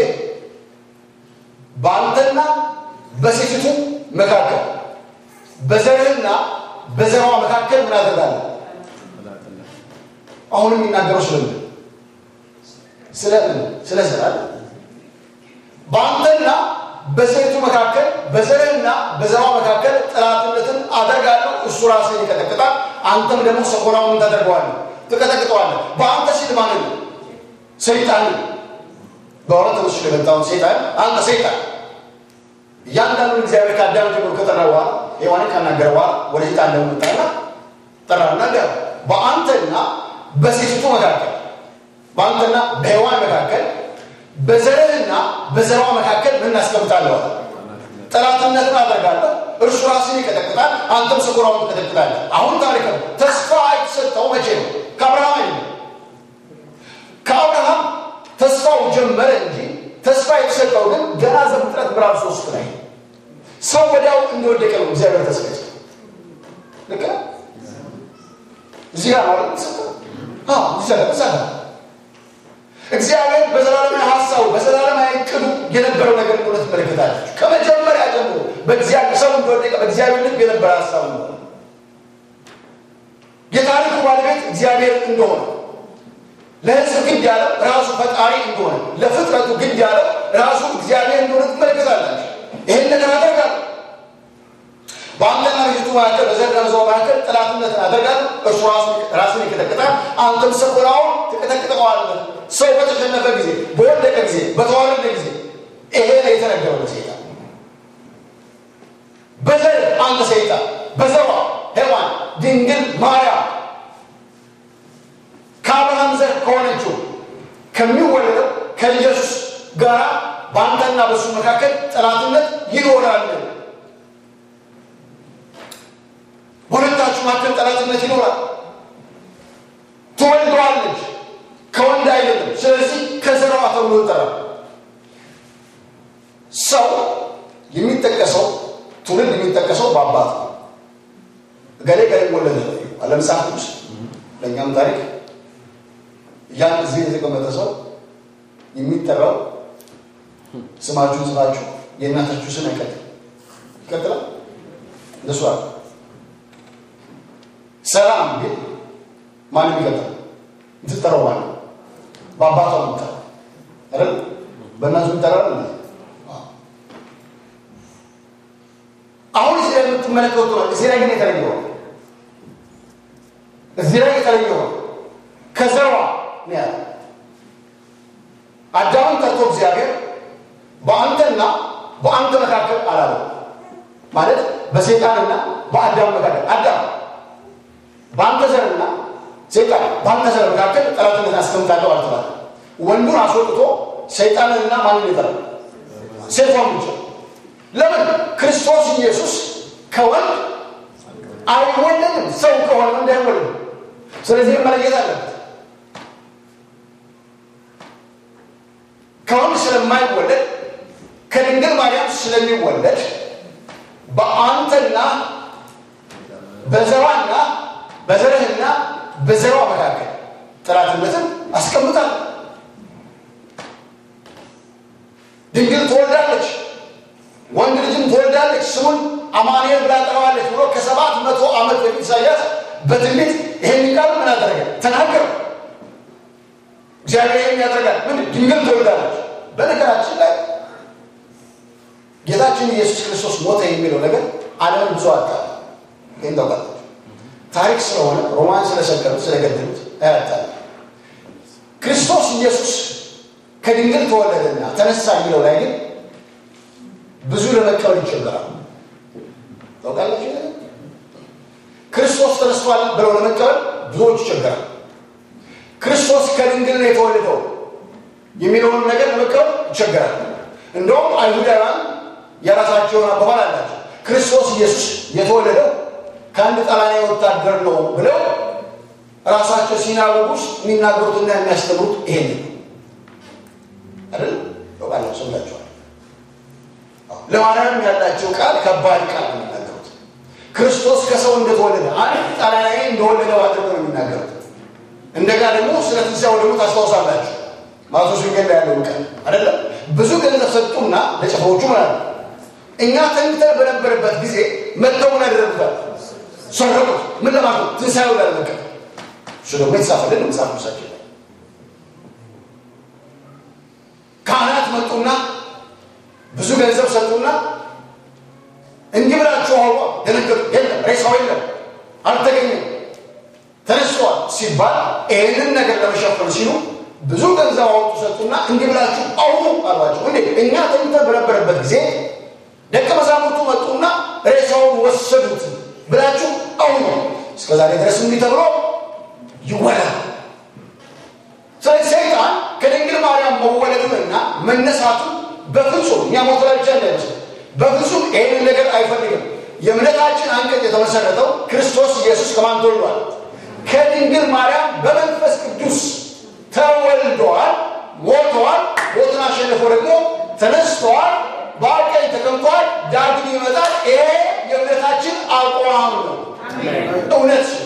በአንተና በሴቲቱ መካከል በዘርህና በዘሯ መካከል ምን አደርጋለሁ? ጠላትነት አሁን የሚናገረው ስለምን ስለምን ስለ ዘር አይደል? በአንተና በሴቱ መካከል በዘርህና በዘሯ መካከል ጠላትነትን አደርጋለሁ። እሱ ራስህን ይቀጠቅጣል፣ አንተም ደግሞ ሰኮናውን ታደርገዋለህ። ትቀጠቅጠዋለህ። በአንተ ሲል ማንን ነው? ሰይጣንን በእውነት ተመስሎ የመጣውን ሰይጣን አንተ ሰይጣን እያንዳንዱን እግዚአብሔር ከአዳም ጀምሮ ከጠራ በኋላ ሔዋንን ካናገረ በኋላ ወደ ሰይጣን ደግሞ መጣና ጠራና እንዲያ በአንተና በሴቲቱ መካከል በአንተና በሔዋን መካከል በዘርህና በዘሯ መካከል ምን እናስቀምጣለሁ? ጠላትነትን አደርጋለሁ። እርሱ ራስን ይቀጠቅጣል፣ አንተም ሰኮራውን ትቀጠቅጣለህ። አሁን ታሪክ ነው። ተስፋ የተሰጠው መቼ ነው? ከአብርሃም አይደለም። ከአብርሃም ተስፋው ጀመረ እንጂ ተስፋ የተሰጠው ግን ገና ዘፍጥረት ምዕራፍ ሶስት ላይ ሰው ወዲያው እንደወደቀ ነው እግዚአብሔር ተስፋ የሰጠው። ልክ ነው። እዚህ ጋር ማለት ተሰጠው። አዎ እዚህ ጋር እዛ ጋር እግዚአብሔር በዘላለማዊ ሀሳቡ በዘላለማዊ እቅዱ የነበረው ነገር እንደሆነ ትመለከታለች። ከመጀመሪያ ጀምሮ በእግዚአብሔር ሰው እንደወደቀ በእግዚአብሔር ልብ የነበረ ሀሳቡ ነው። የታሪኩ ባለቤት እግዚአብሔር እንደሆነ ለሕዝብ ግድ ያለው ራሱ ፈጣሪ እንደሆነ ለፍጥረቱ ግድ ያለው ራሱ እግዚአብሔር እንደሆነ ትመለከታላችሁ። ይህን ነገር አደርጋለሁ በአንተና በሴቱ መካከል በዘርና በዘሯ መካከል ጠላትነትን አደርጋለሁ። እርሱ ራሱን ይቀጠቅጣል፣ አንተም ሰኮናውን ትቀጠቅጠዋለህ። ሰው በተሸነፈ ጊዜ፣ በወደቀ ጊዜ፣ በተዋረደ ጊዜ ይሄ ነው የተነገረው ለሰይጣን። በዘር አንተ ሰይጣን፣ በዘሯ ሔዋን ድንግል ማርያም ከአብርሃም ዘር ከሆነችው ከሚወለደው ከኢየሱስ ጋር በአንተና በእሱ መካከል ጠላትነት ይኖራል። በሁለታችሁ መካከል ጠላትነት ይኖራል። ትወልደዋለች፣ ከወንድ አይደለም። ስለዚህ ከዘሯ ተብሎ ይጠራል። ሰው የሚጠቀሰው ትውልድ የሚጠቀሰው በአባት ነው። እገሌ ገሌ ወለደ አለመጽሐፍ ቅዱስ ለእኛም ታሪክ ያን ጊዜ የተቀመጠ ሰው የሚጠራው ስማችሁን ጽፋችሁ የእናታችሁ ስም አይቀጥል ይቀጥላል። እንደሱ አለ። ሰላም ግን ማንም ይቀጥላል። የምትጠራው ማለት ነው። በአባቷ የምትጠራው አይደል? በእናቱ የምትጠራው አለ። አሁን እዚህ ላይ የምትመለከቱ ነው። እዚህ ላይ ግን የተለየ ሆነ። እዚህ ላይ የተለየ ሆነ። ከዘሯ ነው ያለ አዳምን ጠርቶ እግዚአብሔር በአንተና በአንተ መካከል አላለው። ማለት በሰይጣንና በአዳም መካከል አዳም በአንተ ዘርና ሰይጣን በአንተ ዘር መካከል ጠላትነት አስቀምጣለሁ አልተባለ። ወንዱን አስወጥቶ ሰይጣንንና ማንን ይጠራል? ሴቷን ብቻ። ለምን? ክርስቶስ ኢየሱስ ከወንድ አይወለድም። ሰው ከሆነ ወንድ አይወለድም። ስለዚህ መለየት አለበት። ከወንድ ስለማይወለድ ከድንግል ማርያም ስለሚወለድ በአንተና በዘሯና በዘርህና በዘሯ መካከል ጠላትነትን አስቀምጣል። ድንግል ትወልዳለች፣ ወንድ ልጅም ትወልዳለች፣ ስሙን አማኑኤል ብላ ጠራዋለች ብሎ ከሰባት መቶ ዓመት በፊት ኢሳያስ በትንቢት ይሄን ቃል ምን አደረገ? ተናገረ። እግዚአብሔር ይህን ያደርጋል። ምን ድንግል ትወልዳለች። በነገራችን ላይ ጌታችን ኢየሱስ ክርስቶስ ሞተ የሚለው ነገር ዓለምን ብዙ አጣ። ይህን ታውቃላችሁ። ታሪክ ስለሆነ ሮማን ስለሰቀሉት ስለገደሉት አያጣል። ክርስቶስ ኢየሱስ ከድንግል ተወለደና ተነሳ የሚለው ላይ ግን ብዙ ለመቀበል ይቸገራል። ታውቃላችሁ። ክርስቶስ ተነስቷል ብለው ለመቀበል ብዙዎች ይቸገራል። ክርስቶስ ከድንግል ነው የተወለደው የሚለውን ነገር ለመቀበል ይቸገራል። እንደውም አይሁዳውያን የራሳቸውን አባባል አላቸው። ክርስቶስ ኢየሱስ የተወለደው ከአንድ ጣሊያናዊ ወታደር ነው ብለው ራሳቸው ሲናጎግ ውስጥ የሚናገሩትና የሚያስተምሩት ይሄን ነው አይደል? በቃላቸው ሰምታችኋል። ለማርያም ያላቸው ቃል ከባድ ቃል ነው የሚናገሩት። ክርስቶስ ከሰው እንደተወለደ አንድ ጣሊያናዊ እንደወለደው አድርገው ነው የሚናገሩት። እንደጋ ደግሞ ስለ ትንሣኤው ደግሞ ታስታውሳላችሁ። ማቴዎስ ወንጌል ላይ ያለውን ቃል አይደለም። ብዙ ገንዘብ ሰጡና ለጭፍሮቹ ማለት ነው እኛ ተኝተን በነበረበት ጊዜ መጥተው ምን ያደረጉታል? ሰረቁት። ምን ለማለት ነው? ትንሣኤው ላለመቀበል። እሱ ደግሞ የተጻፈልን መጽሐፍ ቅዱሳችን ላይ ካህናት መጡና ብዙ ገንዘብ ሰጡና እንዲህ ብላችሁ አውሯ። ደነገጡ። የለም ሬሳው የለም፣ አልተገኘም፣ ተነስቷል ሲባል ይህንን ነገር ለመሸፈን ሲሉ ብዙ ገንዘብ አወጡ ሰጡና እንዲህ ብላችሁ አውሩ አሏቸው። እንዴ እኛ ተኝተን በነበረበት ጊዜ ደቀ መዛሙርቱ መጡና ሬሳውን ወሰዱት ብላችሁ አውሩ። እስከ ዛሬ ድረስ እንዲህ ተብሎ ይወራል። ስለዚህ ሰይጣን ከድንግል ማርያም መወለዱንና መነሳቱን በፍጹም እኛ ሞት ላይ ብቻ እንዳይመስል በፍጹም ይህንን ነገር አይፈልግም። የእምነታችን አንቀጽ የተመሰረተው ክርስቶስ ኢየሱስ ከማን ተወልዷል? ከድንግል ማርያም በመንፈስ ቅዱስ ተወልደዋል፣ ሞተዋል፣ ሞትን አሸንፎ ደግሞ ተነስተዋል፣ በአብ ቀኝ ተቀምጧል፣ ዳግም ይመጣል። ይሄ የእምነታችን አቋም ነው። እውነት ነው።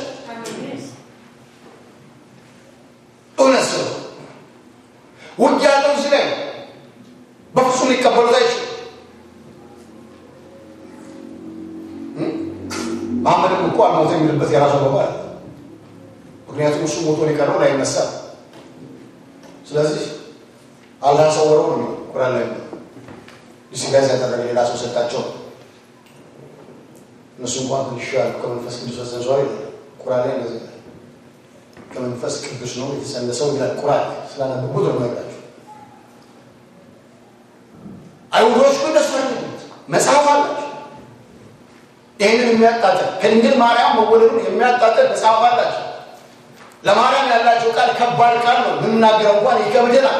እውነት ነው። ውጊያ ያለው እዚህ ላይ ነው። በፍጹም ሊቀበሉት አይችሉም። መሐመድም እኮ አልሞተ የሚልበት የራሱ አበባ አለ። ምክንያቱም እሱ ሞቶ የቀረው ላይነሳ ስለዚህ አልታሰወረው ነው የሚለው ቁርአን ላይ ዲስጋይዝ ያደረገ ሌላ ሰው ሰጣቸው። እነሱ እንኳን ትንሽ ያሉ ከመንፈስ ቅዱስ ተሰንሷል ይላል ቁርአን ላይ እንደዚህ ይላል። ከመንፈስ ቅዱስ ነው የተሰነሰው ይላል ቁርአን ስላነበቡት ነው ነገራቸው። አይሁዶች ግን እነሱ መጽሐፍ አላቸው ይህንን የሚያጣጥል ከድንግል ማርያም መወለዱን የሚያጣጥል መጽሐፍ አላቸው። ለማርያም ያላቸው ቃል ከባድ ቃል ነው። የምናገረው እንኳን ይከብደናል።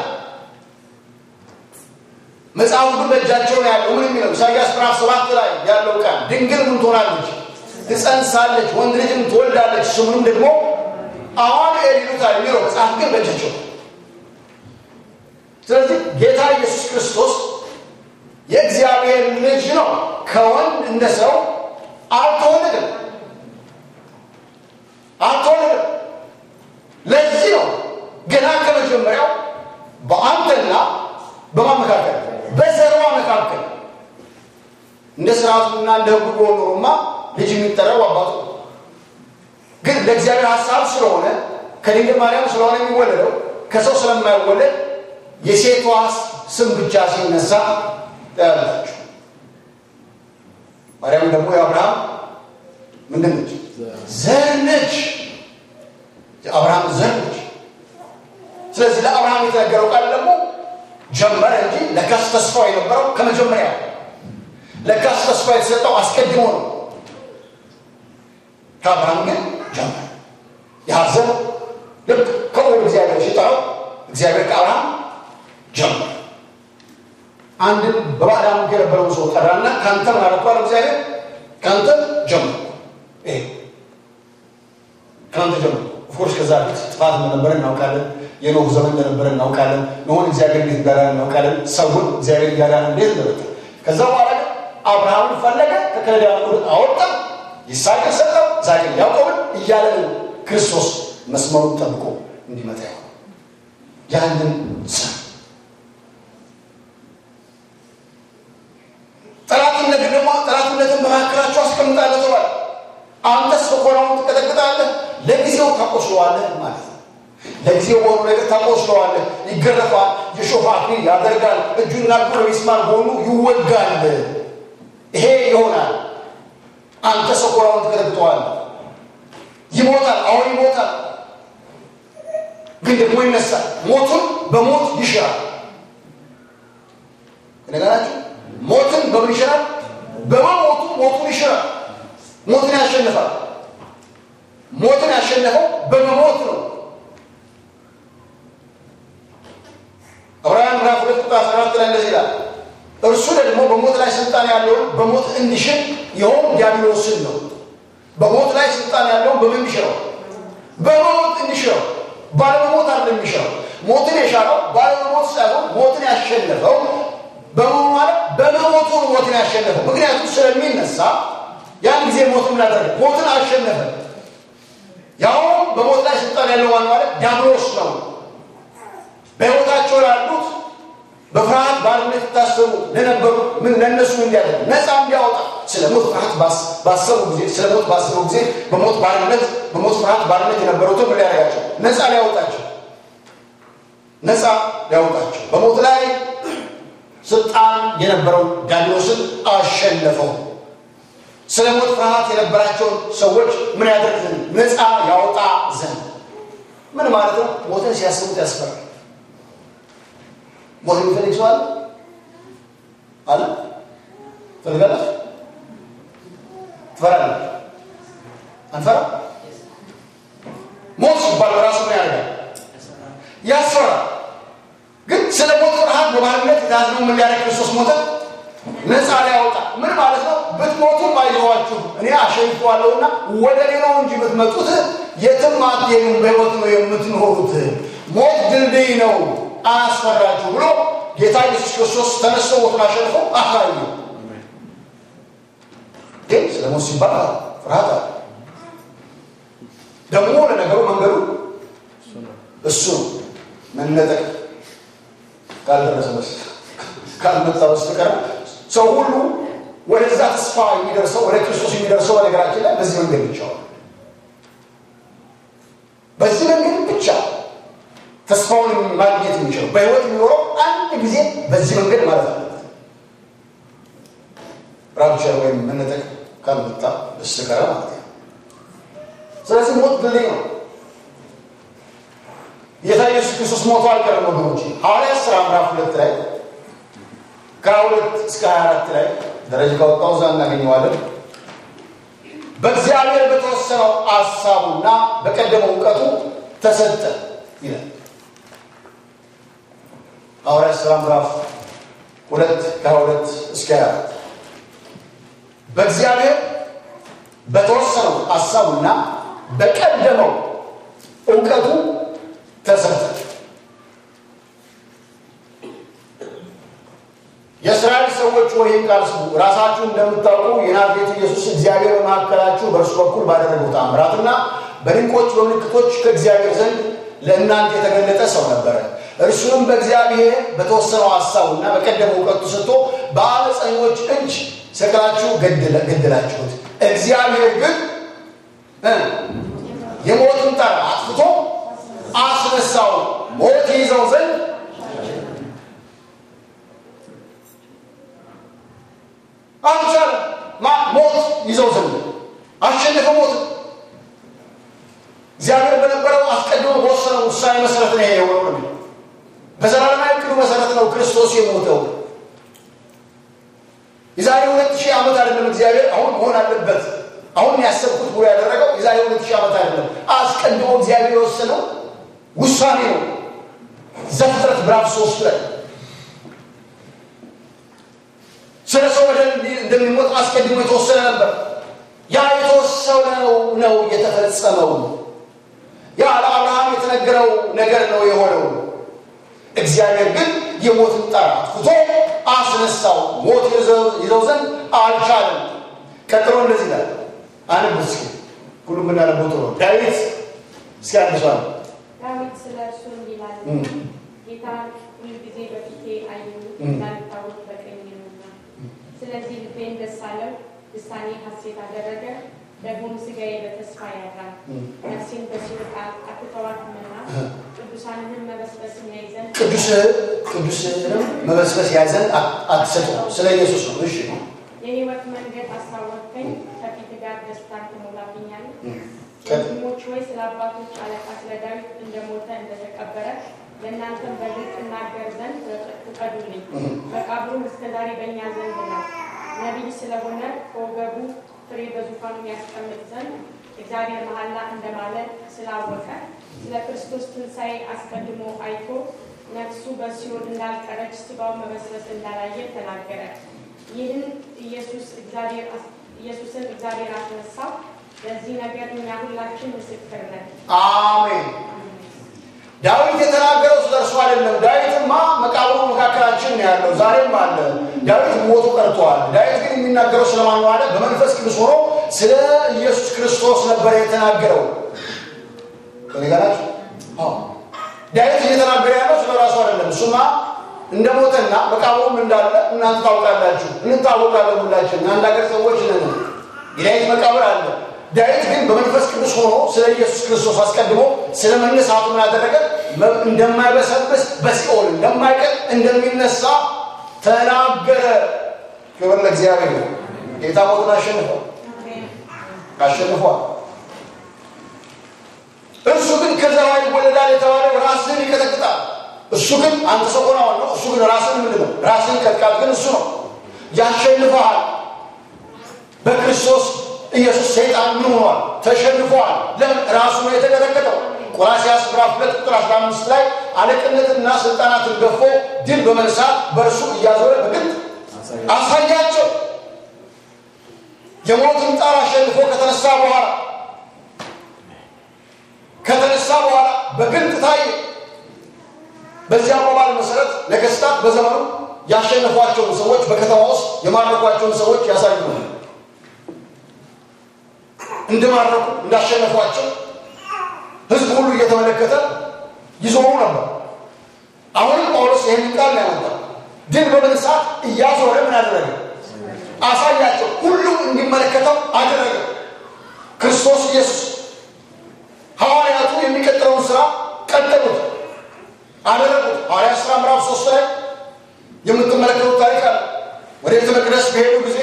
መጽሐፉ ግን በእጃቸው ነው ያለው። ምን የሚለው ኢሳያስ ምዕራፍ ሰባት ላይ ያለው ቃል ድንግል ምን ትሆናለች? ትጸንሳለች፣ ወንድ ልጅም ትወልዳለች፣ ስሙንም ደግሞ አማኑኤል ይሉታል የሚለው መጽሐፍ ግን በእጃቸው ነው። ስለዚህ ጌታ ኢየሱስ ክርስቶስ የእግዚአብሔር ልጅ ነው። ከወንድ እንደ ሰው አልተወለደም አልተወለደም። ለዚህ ነው ገና ከመጀመሪያው በአንተና በማን መካከል በዘሯ መካከል እንደ ስርዓቱና እንደ ሕጉ ቢሆን ኖሮማ ልጅ የሚጠራው አባቱ ነው። ግን ለእግዚአብሔር ሀሳብ ስለሆነ ከድንግል ማርያም ስለሆነ የሚወለደው ከሰው ስለማይወለድ የሴቷ ስም ብቻ ሲነሳ ታያላችሁ። ማርያም ደግሞ የአብርሃም ምንድን ነች? ዘር ነች። የአብርሃም ዘር ነች። ስለዚህ ለአብርሃም የተነገረው ቃል ደግሞ ጀመረ እንጂ ለካስ ተስፋው የነበረው ከመጀመሪያ ለካስ ተስፋ የተሰጠው አስቀድሞ ነው። ከአብርሃም ግን ጀመረ። የሀዘን ልክ ከወደ እግዚአብሔር ሲጠራው እግዚአብሔር ከአብርሃም ጀመረ። አንድን በባዕድ አምልኮ የነበረውን ሰው ጠራና ከአንተ ምን አደረግኩህ? እግዚአብሔር ከአንተ ጀመርኩ። ይሄ ከአንተ ጀመርኩ። ኦፍኮርስ ከዛ ፊት ጥፋት እንደነበረ እናውቃለን። የኖህ ዘመን እንደነበረ እናውቃለን። ኖሆን እግዚአብሔር እንዴት እንዳዳነ እናውቃለን። ሰውን እግዚአብሔር እያዳነ እንዴት እንደመጣ ከዛ በኋላ ግን አብርሃምን ፈለገ፣ ከከለዳውያን ምድር አወጣ፣ ይስሐቅን ሰጠው፣ ዛሬ ያዕቆብን እያለ ነው ክርስቶስ መስመሩን ጠብቆ እንዲመጣ ይሆን ያንን ሰ ጠላትነት ደግሞ ጠላትነትን በመካከላቸው አስቀምጣለህ ተባለ። አንተስ በኮራውን ትቀጠቅጣለህ፣ ለጊዜው ታቆስለዋለህ ማለት ነው። ለጊዜው በሆኑ ነገር ታቆስለዋለህ፣ ይገረፋል፣ የሾህ አክሊል ያደርጋል፣ እጁና እግሩ በሚስማር ጎኑ ይወጋል። ይሄ ይሆናል። አንተ ሰኮራውን ትቀጠቅጠዋለህ። ይሞታል፣ አሁን ይሞታል፣ ግን ደግሞ ይነሳል። ሞቱን በሞት ይሽራል። ነገራችሁ ሞትን በምን ይሽራል? በመሞቱ ሞቱን ይሽራል። ሞትን ያሸንፋል። ሞትን ያሸነፈው በመሞት ነው። ዕብራውያን ምዕራፍ ሁለት ቁጥር አስራ አራት ላይ እንደዚህ ይላል፣ እርሱ ደግሞ በሞት ላይ ስልጣን ያለውን በሞት እንዲሽር ይኸውም ዲያብሎስን ነው። በሞት ላይ ስልጣን ያለውን በምን ይሽረው? በመሞት እንዲሽረው። ባለመሞት አይደለም የሚሽረው። ሞትን የሻረው ባለመሞት ሳይሆን ሞትን ያሸነፈው በመሆኑ ማለት በመሞቱ ነው ሞትን ያሸነፈው። ምክንያቱም ስለሚነሳ ያን ጊዜ ሞት ምን አደረገ? ሞትን አሸነፈ። ያውም በሞት ላይ ስልጣን ያለው ማን ማለት ዲያብሎስ ነው። በሕይወታቸው ላሉት በፍርሃት ባርነት የታሰሩ ለነበሩ ምን ለእነሱ እንዲያደርግ ነፃ እንዲያወጣ ስለ ሞት ፍርሃት ባሰቡ ጊዜ ስለ ሞት ባሰቡ ጊዜ በሞት ባርነት በሞት ፍርሃት ባርነት የነበሩትን ምን ሊያደርጋቸው ነፃ ሊያወጣቸው ነፃ ሊያወጣቸው በሞት ላይ ስልጣን የነበረው ዲያብሎስን አሸነፈው። ስለ ሞት ፍርሃት የነበራቸውን ሰዎች ምን ያደርግ ዘንድ ነፃ ያወጣ ዘንድ ምን ማለት ነው? ሞትን ሲያስቡት ያስፈራል። ሞት የሚፈልግ ሰው አለ አለ ፈልጋላችሁ? ትፈራለህ? አንፈራ? ሞት ሲባል በራሱ ምን ያደርጋል? ያስፈራል። ግን ስለ ሞት ፍርሃት በባህልነት የተያዝነው ምን ሊያደርግ ክርስቶስ ሞተ? ነፃ ሊያወጣ ምን ማለት ነው? ብትሞቱም አይዘዋችሁ እኔ አሸንፈዋለሁና ወደ እኔ ነው እንጂ ብትመጡት የትም አትሄዱም፣ በሕይወት ነው የምትኖሩት። ሞት ድልድይ ነው አያስፈራችሁ ብሎ ጌታ ኢየሱስ ክርስቶስ ተነስቶ ሞቱን አሸንፎ አሳዩ። ግን ስለ ሞት ሲባል ፍርሃት አለ። ደግሞ ለነገሩ መንገዱ እሱ ነው። እሱ ነው። መነጠቅ ካልደረሰ በስ ካልመጣ በስተቀር ሰው ሁሉ ወደዛ ተስፋ የሚደርሰው ወደ ክርስቶስ የሚደርሰው በነገራችን ላይ በዚህ መንገድ ብቻ ነው። በዚህ መንገድ ብቻ ተስፋውን ማግኘት የሚችለው በህይወት የሚኖረው አንድ ጊዜ በዚህ መንገድ ማለት አለበት። ራፕቸር ወይም መነጠቅ ካልመጣ በስተቀር ማለት ነው። ስለዚህ ሞት ድልድይ ነው። ጌታ ኢየሱስ ክርስቶስ ሞቶ አልቀረም ወገኖች። ሐዋርያት ሥራ ምዕራፍ ሁለት ላይ ከሀያ ሁለት እስከ ሀያ አራት ላይ ደረጃ ካወጣው እዛ እናገኘዋለን። በእግዚአብሔር በተወሰነው ሀሳቡና በቀደመው እውቀቱ ተሰጠ ይላል። ሐዋርያት ሥራ ምዕራፍ ሁለት ከሀያ ሁለት እስከ ሀያ አራት በእግዚአብሔር በተወሰነው ሀሳቡና በቀደመው እውቀቱ ተሰጠ። የእስራኤል ሰዎች ወይም ቃል ስሙ፣ ራሳችሁ እንደምታውቁ የናዝሬቱ ኢየሱስ እግዚአብሔር በመካከላችሁ በእርሱ በኩል ባደረገው ተአምራትና በድንቆች በምልክቶች ከእግዚአብሔር ዘንድ ለእናንተ የተገለጠ ሰው ነበረ። እርሱንም በእግዚአብሔር በተወሰነው ሀሳቡና በቀደመው እውቀቱ ሰጥቶ በአመፀኞች እጅ ሰቅላችሁ ገደላችሁት። እግዚአብሔር ግን እ የሞትን ጣር አጥፍቶ አስነሳው፣ ሞት ይዘው ዘንድ አልቻለም። ሞት ይዘው ዘንድ አሸነፈ ሞት። እግዚአብሔር በነበረው አስቀድሞ በወሰነው ውሳኔ መሰረት ነው ይሄ የሆነው ነው። በዘላለማዊ ዕቅዱ መሰረት ነው ክርስቶስ የሞተው። የዛሬ ሁለት ሺህ ዓመት አይደለም እግዚአብሔር አሁን መሆን አለበት አሁን ያሰብኩት ብሎ ያደረገው የዛሬ ሁለት ሺህ ዓመት አይደለም። አስቀድሞ እግዚአብሔር የወሰነው ውሳኔ ነው። ዘፍጥረት ምዕራፍ ሶስት ላይ ስለ ሰው በደል እንደሚሞት አስቀድሞ የተወሰነ ነበር። ያ የተወሰነው ነው የተፈጸመው። ያ ለአብርሃም የተነገረው ነገር ነው የሆነው። እግዚአብሔር ግን የሞትን ጣር አጥፍቶ አስነሳው። ሞት ይዘው ዘንድ አልቻለም። ቀጥሎ እንደዚህ ይላል። አንብ እስኪ ሁሉም ብናነበው ጥሩ ነው። ዳዊት እስኪ አንሷል ዳዊት ስለ እርሱ እንዲህ ይላል፣ ጌታ ሁልጊዜ በፊቴ አየሁ እንዳልታወቅ በቀኝ ነውና፣ ስለዚህ ልቤን ደስ አለው፣ ልሳኔ ሐሴት አደረገ። ደግሞም ሥጋዬ በተስፋ ያድራል። ነፍሴን በሲኦል አትተዋትምና ቅዱሳንህን መበስበስን ያይ ዘንድ ቅዱስ ቅዱስንም መበስበስ ያዘን አትሰጠው። ስለ ኢየሱስ ነው። እሺ የሕይወት መንገድ አስታወቅከኝ፣ ከፊት ጋር ደስታን ትሞላብኛለህ። ቀጥ- ወንድሞች ወይ ስለ አባቶች አለቃ ስለ ዳዊት እንደሞተ እንደተቀበረ ለእናንተም በግልጥ እናገር ዘንድ ፍቀዱልኝ። መቃብሩም እስከ ዛሬ በእኛ ዘንድ ነው። ነቢይ ስለሆነ ከወገቡ ፍሬ በዙፋኑ ያስቀምጥ ዘንድ እግዚአብሔር መሐላ እንደማለ ስላወቀ ስለ ክርስቶስ ትንሣኤ አስቀድሞ አይቶ ነፍሱ በሲኦል እንዳልቀረች ስጋው መበስበስ እንዳላየ ተናገረ። ይህን ኢየሱስ እግዚአብሔር ኢየሱስን እግዚአብሔር አስነሳው። ለዚህ ነገር እኛ ሁላችን ምስክር ነን። አሜን። ዳዊት የተናገረው ስለ እርሱ አይደለም። ዳዊትማ መቃብሩ መካከላችን ነው ያለው፣ ዛሬም አለ። ዳዊት ሞቶ ቀርቷል። ዳዊት ግን የሚናገረው ስለማን ነው አለ? በመንፈስ ቅዱስ ሆኖ ስለ ኢየሱስ ክርስቶስ ነበር የተናገረው። ከነገራችሁ ዳዊት እየተናገረ ያለው ስለ ራሱ አይደለም። እሱማ እንደ ሞተና መቃብሩም እንዳለ እናንተ ታውቃላችሁ፣ እንታወቃለን። ሁላችን የአንድ ሀገር ሰዎች ነን። የዳዊት መቃብር አለ። ዳዊት ግን በመንፈስ ቅዱስ ሆኖ ስለ ኢየሱስ ክርስቶስ አስቀድሞ ስለ መነሳቱ ምን አደረገ? እንደማይበሰብስ በሲኦል እንደማይቀር እንደሚነሳ ተናገረ። ክብር ለእግዚአብሔር ነው። ጌታ ሞትን አሸንፏል አሸንፏል። እርሱ ግን ከዘራዊ ይወለዳል የተባለው ራስን ይቀጠቅጣል። እሱ ግን አንተ ሰው ሆነ ነው። እሱ ግን ራስን ምንድን ነው? ራስን ቀጥቃጥ ግን እሱ ነው ያሸንፈሃል። በክርስቶስ ኢየሱስ ሰይጣን ምን ሆኗል? ተሸንፏል። ለምን? ራሱ ነው የተቀጠቀጠው። ቆላስያስ ምዕራፍ ሁለት ቁጥር አስራ አምስት ላይ አለቅነትና ስልጣናትን ገፎ ድል በመንሳት በእርሱ እያዞረ በግልጥ አሳያቸው። የሞትን ጣር አሸንፎ ከተነሳ በኋላ ከተነሳ በኋላ በግልጥ ታየ። በዚያ አባባል መሰረት ነገስታት በዘመኑ ያሸነፏቸውን ሰዎች በከተማ ውስጥ የማረኳቸውን ሰዎች ያሳዩ እንደማረኩ እንዳሸነፏቸው ህዝብ ሁሉ እየተመለከተ ይዞሩ ነበር። አሁንም ጳውሎስ ይህን ቃል ነው ያመጣው። ድል በመንሳት እያዞረ ምን አደረገ? አሳያቸው። ሁሉም እንዲመለከተው አደረገ። ክርስቶስ ኢየሱስ ሐዋርያቱ የሚቀጥለውን ስራ ቀጠሉት፣ አደረጉት። ሐዋርያ ሥራ ምዕራፍ ሶስት ላይ የምትመለከቱት ታሪክ አለ። ወደ ቤተ መቅደስ በሄዱ ጊዜ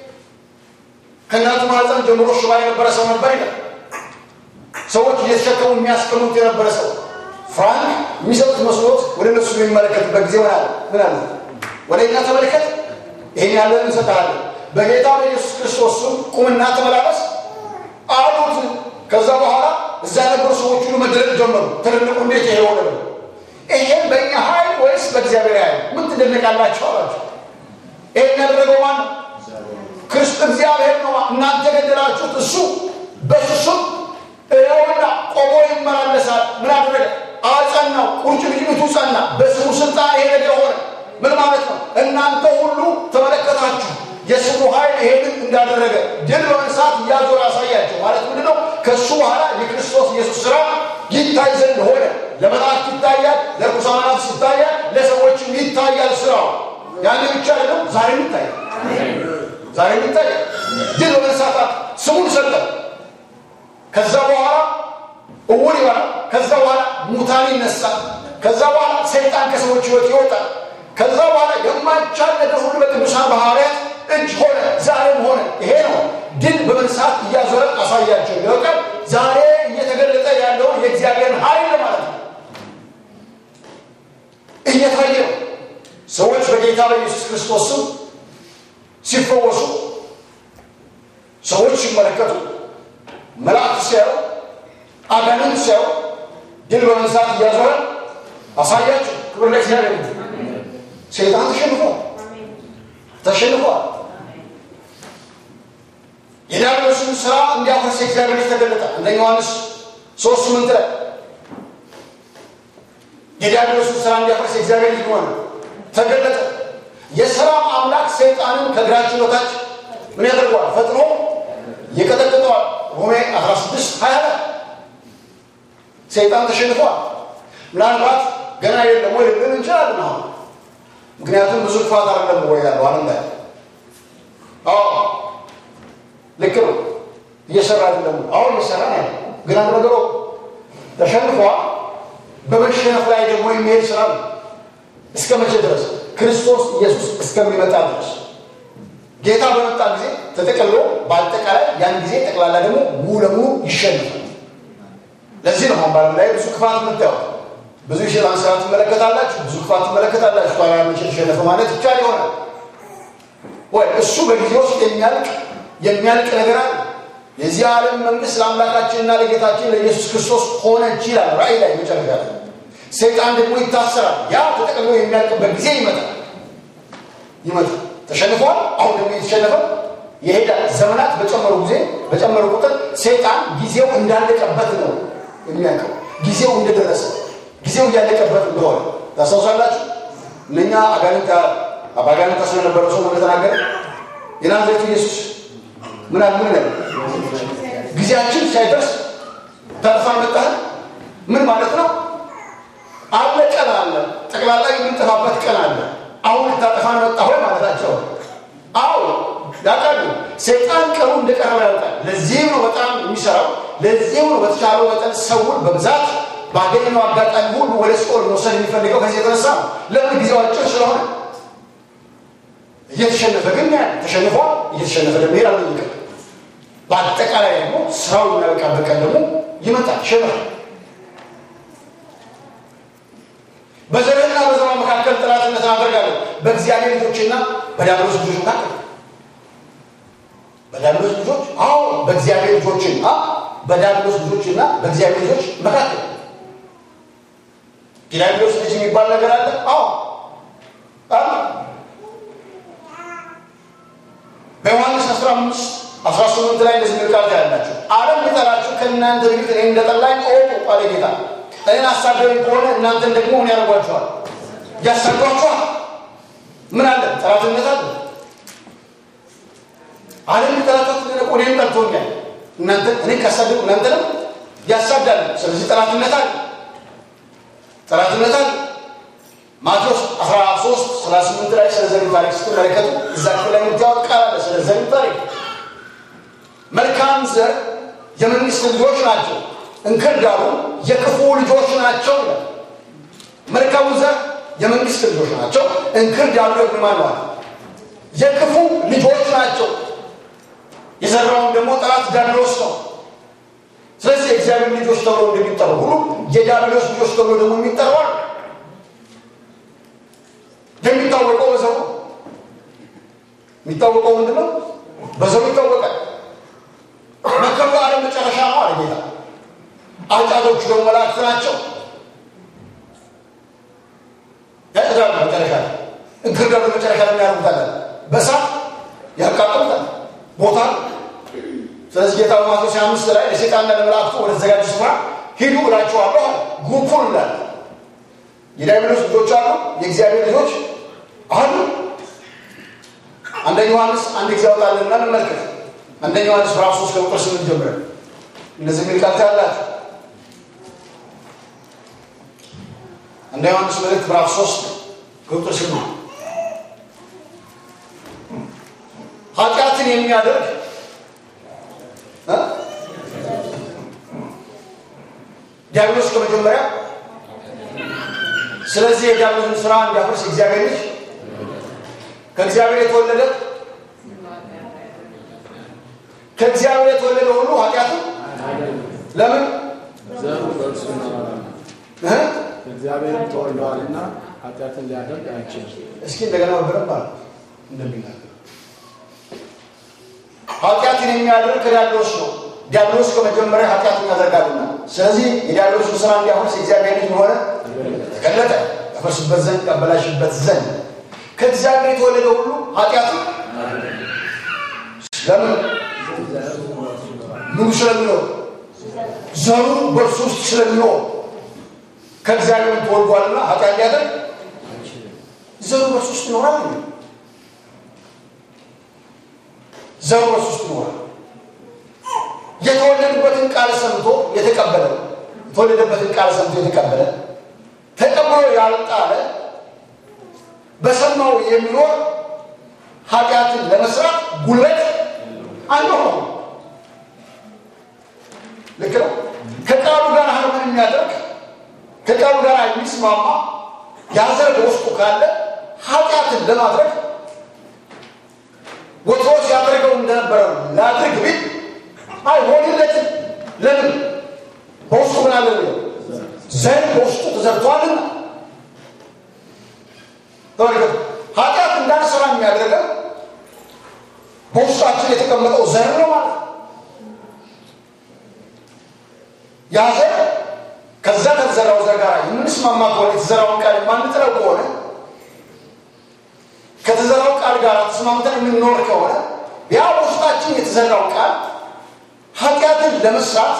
ከእናቱ ማህፀን ጀምሮ ሽባ የነበረ ሰው ነበር ይላል። ሰዎች እየተሸከሙ የሚያስቀምጡት የነበረ ሰው ፍራንክ የሚሰጡት መስሎት ወደ እነሱ የሚመለከትበት ጊዜ ምን አለ? ምን አለ? ወደ እኛ ተመልከት፣ ይህን ያለን እንሰጥሃለን፣ በጌታ በኢየሱስ ክርስቶስ ስም ቁምና ተመላለስ አሉት። ከዛ በኋላ እዛ የነበሩ ሰዎች ሁሉ መደረግ ጀመሩ። ትልልቁ እንዴት ይሄ ሆነ? ይሄን በእኛ ኃይል ወይስ በእግዚአብሔር ኃይል? ምን ትደነቃላችሁ አላቸው። ይሄን ያደረገው ማን ነው? ክርስቶስ እግዚአብሔር ነው። እናንተ ገደላችሁት፣ እሱ በሱስም ይኸውና ቆሞ ይመላለሳል። ምን አደረገ? አጸናው። ቁርጭምጭሚቱ ጸና። በስሙ ስልጣን ይሄ ነገር ሆነ። ምን ማለት ነው? እናንተ ሁሉ ተመለከታችሁ። የስሙ ኃይል ይሄንን እንዳደረገ ድል በመንሳት እያዞረ አሳያቸው። ማለት ምንድን ነው? ከእሱ በኋላ የክርስቶስ ኢየሱስ ስራ ይታይ ዘንድ ሆነ። ለመላእክት ይታያል፣ ለርኩሳን መናፍስት ይታያል፣ ለሰዎችም ይታያል ስራው። ያን ብቻ አይደለም፣ ዛሬም ይታያል። ዛሬም ይታያል። ድል በመንሳት ስሙን ሰጠ። ከዛ በኋላ እውር ይሆናል። ከዛ በኋላ ሙታን ይነሳል። ከዛ በኋላ ሰይጣን ከሰዎች ህይወት ይወጣል። ከዛ በኋላ የማይቻል ነገር ሁሉ በቅዱሳን ሐዋርያት እጅ ሆነ፣ ዛሬም ሆነ። ይሄ ነው ድል በመንሳት እያዞረ አሳያቸው። ይወቃል ዛሬ እየተገለጠ ያለውን የእግዚአብሔርን ኃይል ማለት ነው እየታየ ነው። ሰዎች በጌታ በኢየሱስ ክርስቶስ ስም ሲፈወሱ፣ ሰዎች ሲመለከቱ፣ መላእክት ሲያዩ፣ አጋንንት ሲያዩ ድል በመንሳት እያዞረ አሳያቸው። ክብር ለእግዚአብሔር። ሰይጣን ተሸንፏል፣ ተሸንፏል። የዲያብሎስን ስራ እንዲያፈርስ የእግዚአብሔር ልጅ ተገለጠ። አንደኛ ዮሐንስ ሶስት ስምንት ላይ የዲያብሎስን ስራ እንዲያፈርስ የእግዚአብሔር ልጅ ሆነ ተገለጠ። የሰላም አምላክ ሰይጣንን ከእግራችሁ በታች ምን ያደርገዋል? ፈጥኖ ይቀጠቅጠዋል። ሮሜ 16 20 ላይ ሰይጣን ተሸንፏል። ምናልባት ገና የለም ወይ ልንል እንችላለን አሁን ምክንያቱም ብዙ ክፋት አይደለም ወይ ያለው አለም ላይ አዎ ልክ ነው እየሰራ አይደለም አሁን እየሰራ ነው ግን አንድ ነገሩ ተሸንፏል በመሸነፍ ላይ ደግሞ የሚሄድ ስራ ነው እስከ መቼ ድረስ ክርስቶስ ኢየሱስ እስከሚመጣ ድረስ ጌታ በመጣ ጊዜ ተጠቅልሎ በአጠቃላይ ያን ጊዜ ጠቅላላ ደግሞ ሙሉ ለሙሉ ይሸንፋል ለዚህ ነው አሁን ባለም ላይ ብዙ ክፋት የምታዩት ብዙ የሸጣን ስራ ትመለከታላችሁ ብዙ ክፋት ትመለከታላችሁ ታዲያ መቼ ተሸነፈ ማለት ይቻል ይሆናል ወይ እሱ በጊዜ ውስጥ የሚያልቅ የሚያልቅ ነገር አለ የዚህ ዓለም መንግስት ለአምላካችንና ለጌታችን ለኢየሱስ ክርስቶስ ሆነ ይችላል ራእይ ላይ መጨረሻ ላይ ሰይጣን ደግሞ ይታሰራል ያ ተጠቅልሎ የሚያልቅበት ጊዜ ይመጣል ይመጣል ተሸንፏል አሁን ደግሞ የተሸነፈ ይሄዳል ዘመናት በጨመሩ ጊዜ በጨመሩ ቁጥር ሰይጣን ጊዜው እንዳለቀበት ነው የሚያውቀው ጊዜው እንደደረሰ ጊዜው እያለቀበት እንደሆነ ታስታውሳላችሁ እነኛ አጋንንት አባጋንንት ታስሮ የነበረ ሰው እንደተናገረ የናዝሬቱ ኢየሱስ ምን አለ ምን ጊዜያችን ሳይደርስ ተርፋ መጣህ ምን ማለት ነው አለ ቀን አለ ጠቅላላ የምንጠፋበት ቀን አለ አሁን ልታጠፋን መጣ ሆይ ማለታቸው አዎ ያውቃሉ ሰይጣን ቀኑ እንደቀረበ ያውቃል ለዚህም ነው በጣም የሚሰራው ለዚህም ነው በተቻለው መጠን ሰውን በብዛት ባገኘው አጋጣሚ ሁሉ ወደ ሲኦል መውሰድ የሚፈልገው ከዚህ የተነሳ ነው ለምን ጊዜው አጭር ስለሆነ እየተሸነፈ ግን ያ ተሸንፏል እየተሸነፈ ደግሞ ይሄዳል ይቀር በአጠቃላይ ደግሞ ስራው የሚያበቃበት ቀን ደግሞ ይመጣል ይሸነፋል መካከል ጠላትነትን አደርጋለሁ። በእግዚአብሔር ልጆችና በዲያብሎስ ልጆች መካከል በዲያብሎስ ልጆች አዎ፣ በእግዚአብሔር ልጆችና በዲያብሎስ ልጆችና በእግዚአብሔር ልጆች መካከል ዲያብሎስ ልጅ የሚባል ነገር አለ። አዎ አለ። በዮሐንስ 15 18 ላይ እንደዚህ ሚል ቃል ታያላችሁ። ዓለም ቢጠላችሁ ከእናንተ በፊት እኔ እንደጠላኝ እወቁ አለ ጌታ። እኔን አሳደሩኝ ከሆነ እናንተን ደግሞ ምን ያደርጓችኋል? ያሳዷችኋል። ምን አለ? ጠላትነት አለ። ዓለም ቢጠላችሁ ደግሞ እኔም ጠልቶኛል። እናንተ እኔ ካሳደሩ እናንተንም ያሳዳል። ስለዚህ ጠላትነት አለ። ጠላትነት አለ። ማቴዎስ 13 38 ላይ ስለ ዘሪው ታሪክ ስትመለከቱ እዛ ክፍል ላይ የምታወቅ ቃል አለ። ስለ ዘሪው ታሪክ መልካም ዘር የመንግስት ልጆች ናቸው፣ እንክርዳዱ የክፉ ልጆች ናቸው ይላል። መልካሙ ዘር የመንግስት ልጆች ናቸው፣ እንክርዳዱ ደግሞ ማን ነው? የክፉ ልጆች ናቸው። የዘራውን ደግሞ ጠላት ዲያብሎስ ነው። ስለዚህ የእግዚአብሔር ልጆች ተብሎ እንደሚጠሩ ሁሉ የዲያብሎስ ልጆች ተብሎ ደግሞ የሚጠሩ አሉ። የሚታወቀው በዘሩ የሚታወቀው ምንድን ነው? በዘሩ ይታወቃል። መከሩ ዓለም መጨረሻ ነው አለ ጌታ። አጫጆቹ ደግሞ መላእክት ናቸው። ያጭዳሉ መጨረሻ ላይ እንክርዳዱ መጨረሻ ላይ ያደርጉታል፣ በእሳት ያቃጥሉታል ቦታ ስለዚህ ጌታ በማቴዎስ አምስት ላይ ለሴጣንና ለመላእክቱ ወደ ተዘጋጁ ስፍራ ሂዱ እላችኋለሁ አለ። ግሩፑን እንዳለ የዲያብሎስ ልጆች አሉ፣ የእግዚአብሔር ልጆች አሉ። አንደኛ ዮሐንስ አንድ ጊዜ አውጣልና እንመልከት። አንደኛ ዮሐንስ ምዕራፍ ሶስት ከቁጥር ስምንት ጀምረን እነዚህ የሚል ቃል ታያላችሁ። አንደኛ ዮሐንስ መልእክት ምዕራፍ ሶስት ከቁጥር ስምንት ኃጢአትን የሚያደርግ ዲያብሎስ ከመጀመሪያ ስለዚህ የዲያብሎስን ስራ እንዲያፈርስ እግዚአብሔር ልጅ ከእግዚአብሔር የተወለደ ከእግዚአብሔር የተወለደ ሁሉ ኃጢአትን ለምን ዘሩ በእርሱ ይኖራልና እ? እግዚአብሔርም ተወልደዋልና ኃጢአትን ሊያደርግ አይችልም። እስኪ እንደገና በደንብ አለ እንደሚናገር ኃጢአትን የሚያደርግ ከዲያብሎስ ነው። ዲያብሎስ ከመጀመሪያ ኃጢአትን ያደርጋልና፣ ስለዚህ የዲያብሎስን ስራ እንዲያፈርስ የእግዚአብሔር ልጅ ሆነ ተገለጠ። ያፈርስበት ዘንድ ያበላሽበት ዘንድ ከእግዚአብሔር የተወለደ ሁሉ ኃጢአትን ለምን ምኑ ስለሚኖር ዘሩ በእርሱ ውስጥ ስለሚኖር ከእግዚአብሔር ተወልዷልና ኃጢአት ሊያደርግ ዘሩ በእርሱ ውስጥ ይኖራል። ዘሩ በእርሱ ውስጥ ይኖራል። የተወለዱበትን ቃል ሰምቶ የተቀበለ የተወለደበትን ቃል ሰምቶ የተቀበለ ተቀብሎ ያልጣለ በሰማው የሚኖር ኃጢአትን ለመስራት ጉልበት አይኖረው። ልክ ነው። ከቃሉ ጋር ሀርመን የሚያደርግ ከቃሉ ጋር የሚስማማ ያዘር በውስጡ ካለ ኃጢአትን ለማድረግ ወትሮ ሲያደርገው እንደነበረ ላድርግ ቢል አይሆንለትም። ለምን? በውስጡ ምን አለ ነው ዘር በውስጡ ተዘርቷልና። ተመልከቱ፣ ኃጢአት እንዳንሰራ የሚያደርገው በውስጣችን የተቀመጠው ዘር ነው ማለት ነው። ያ ዘር ከዛ ከተዘራው ዘር ጋር የምንስማማ ከሆነ የተዘራውን ቃል የማንጥለው ከሆነ ከተዘራው ቃል ጋር ተስማምተን የምንኖር ከሆነ ያ በውስጣችን የተዘራው ቃል ኃጢአትን ለመስራት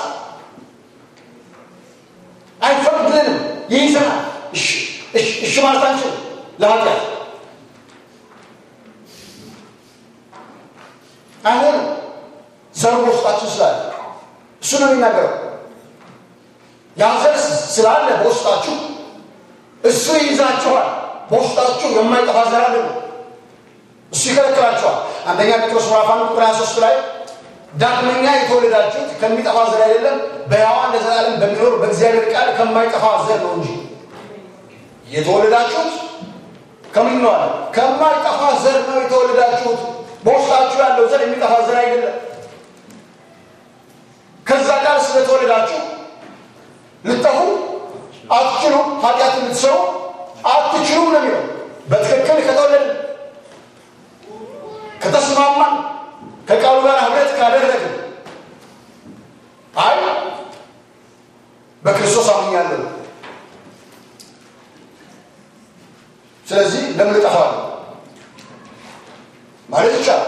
አይፈቅድልንም፣ ይይዘናል። እሺ ማለት አንችልም ለኃጢአት አይሆንም። ዘሩ በውስጣችን ስላለ እሱ ነው የሚናገረው። ያ ዘር ስላለ በውስጣችሁ እሱ ይይዛችኋል። በውስጣችሁ የማይጠፋ ዘር አለ ነው። እሱ ይከለክላችኋል። አንደኛ ጴጥሮስ ምዕራፍ አንድ ቁጥር 23 ላይ ዳግመኛ የተወለዳችሁት ከሚጠፋ ዘር አይደለም በሕያዋን ለዘላለም በሚኖር በእግዚአብሔር ቃል ከማይጠፋ ዘር ነው እንጂ የተወለዳችሁት ከምን ነው አለ? ከማይጠፋ ዘር ነው የተወለዳችሁት። በውስጣችሁ ያለው ዘር የሚጠፋ ዘር አይደለም። ከዛ ቃል ስለተወለዳችሁ ልጠፉ አትችሉም። ኃጢአት ልትሰሩ አትችሉም ነው የሚለው። በትክክል ከተወለድን ከተስማማን ከቃሉ ጋር ህብረት ካደረግን አይ በክርስቶስ አምኛለሁ ስለዚህ ለምን እጠፋለሁ ማለት ይቻላል።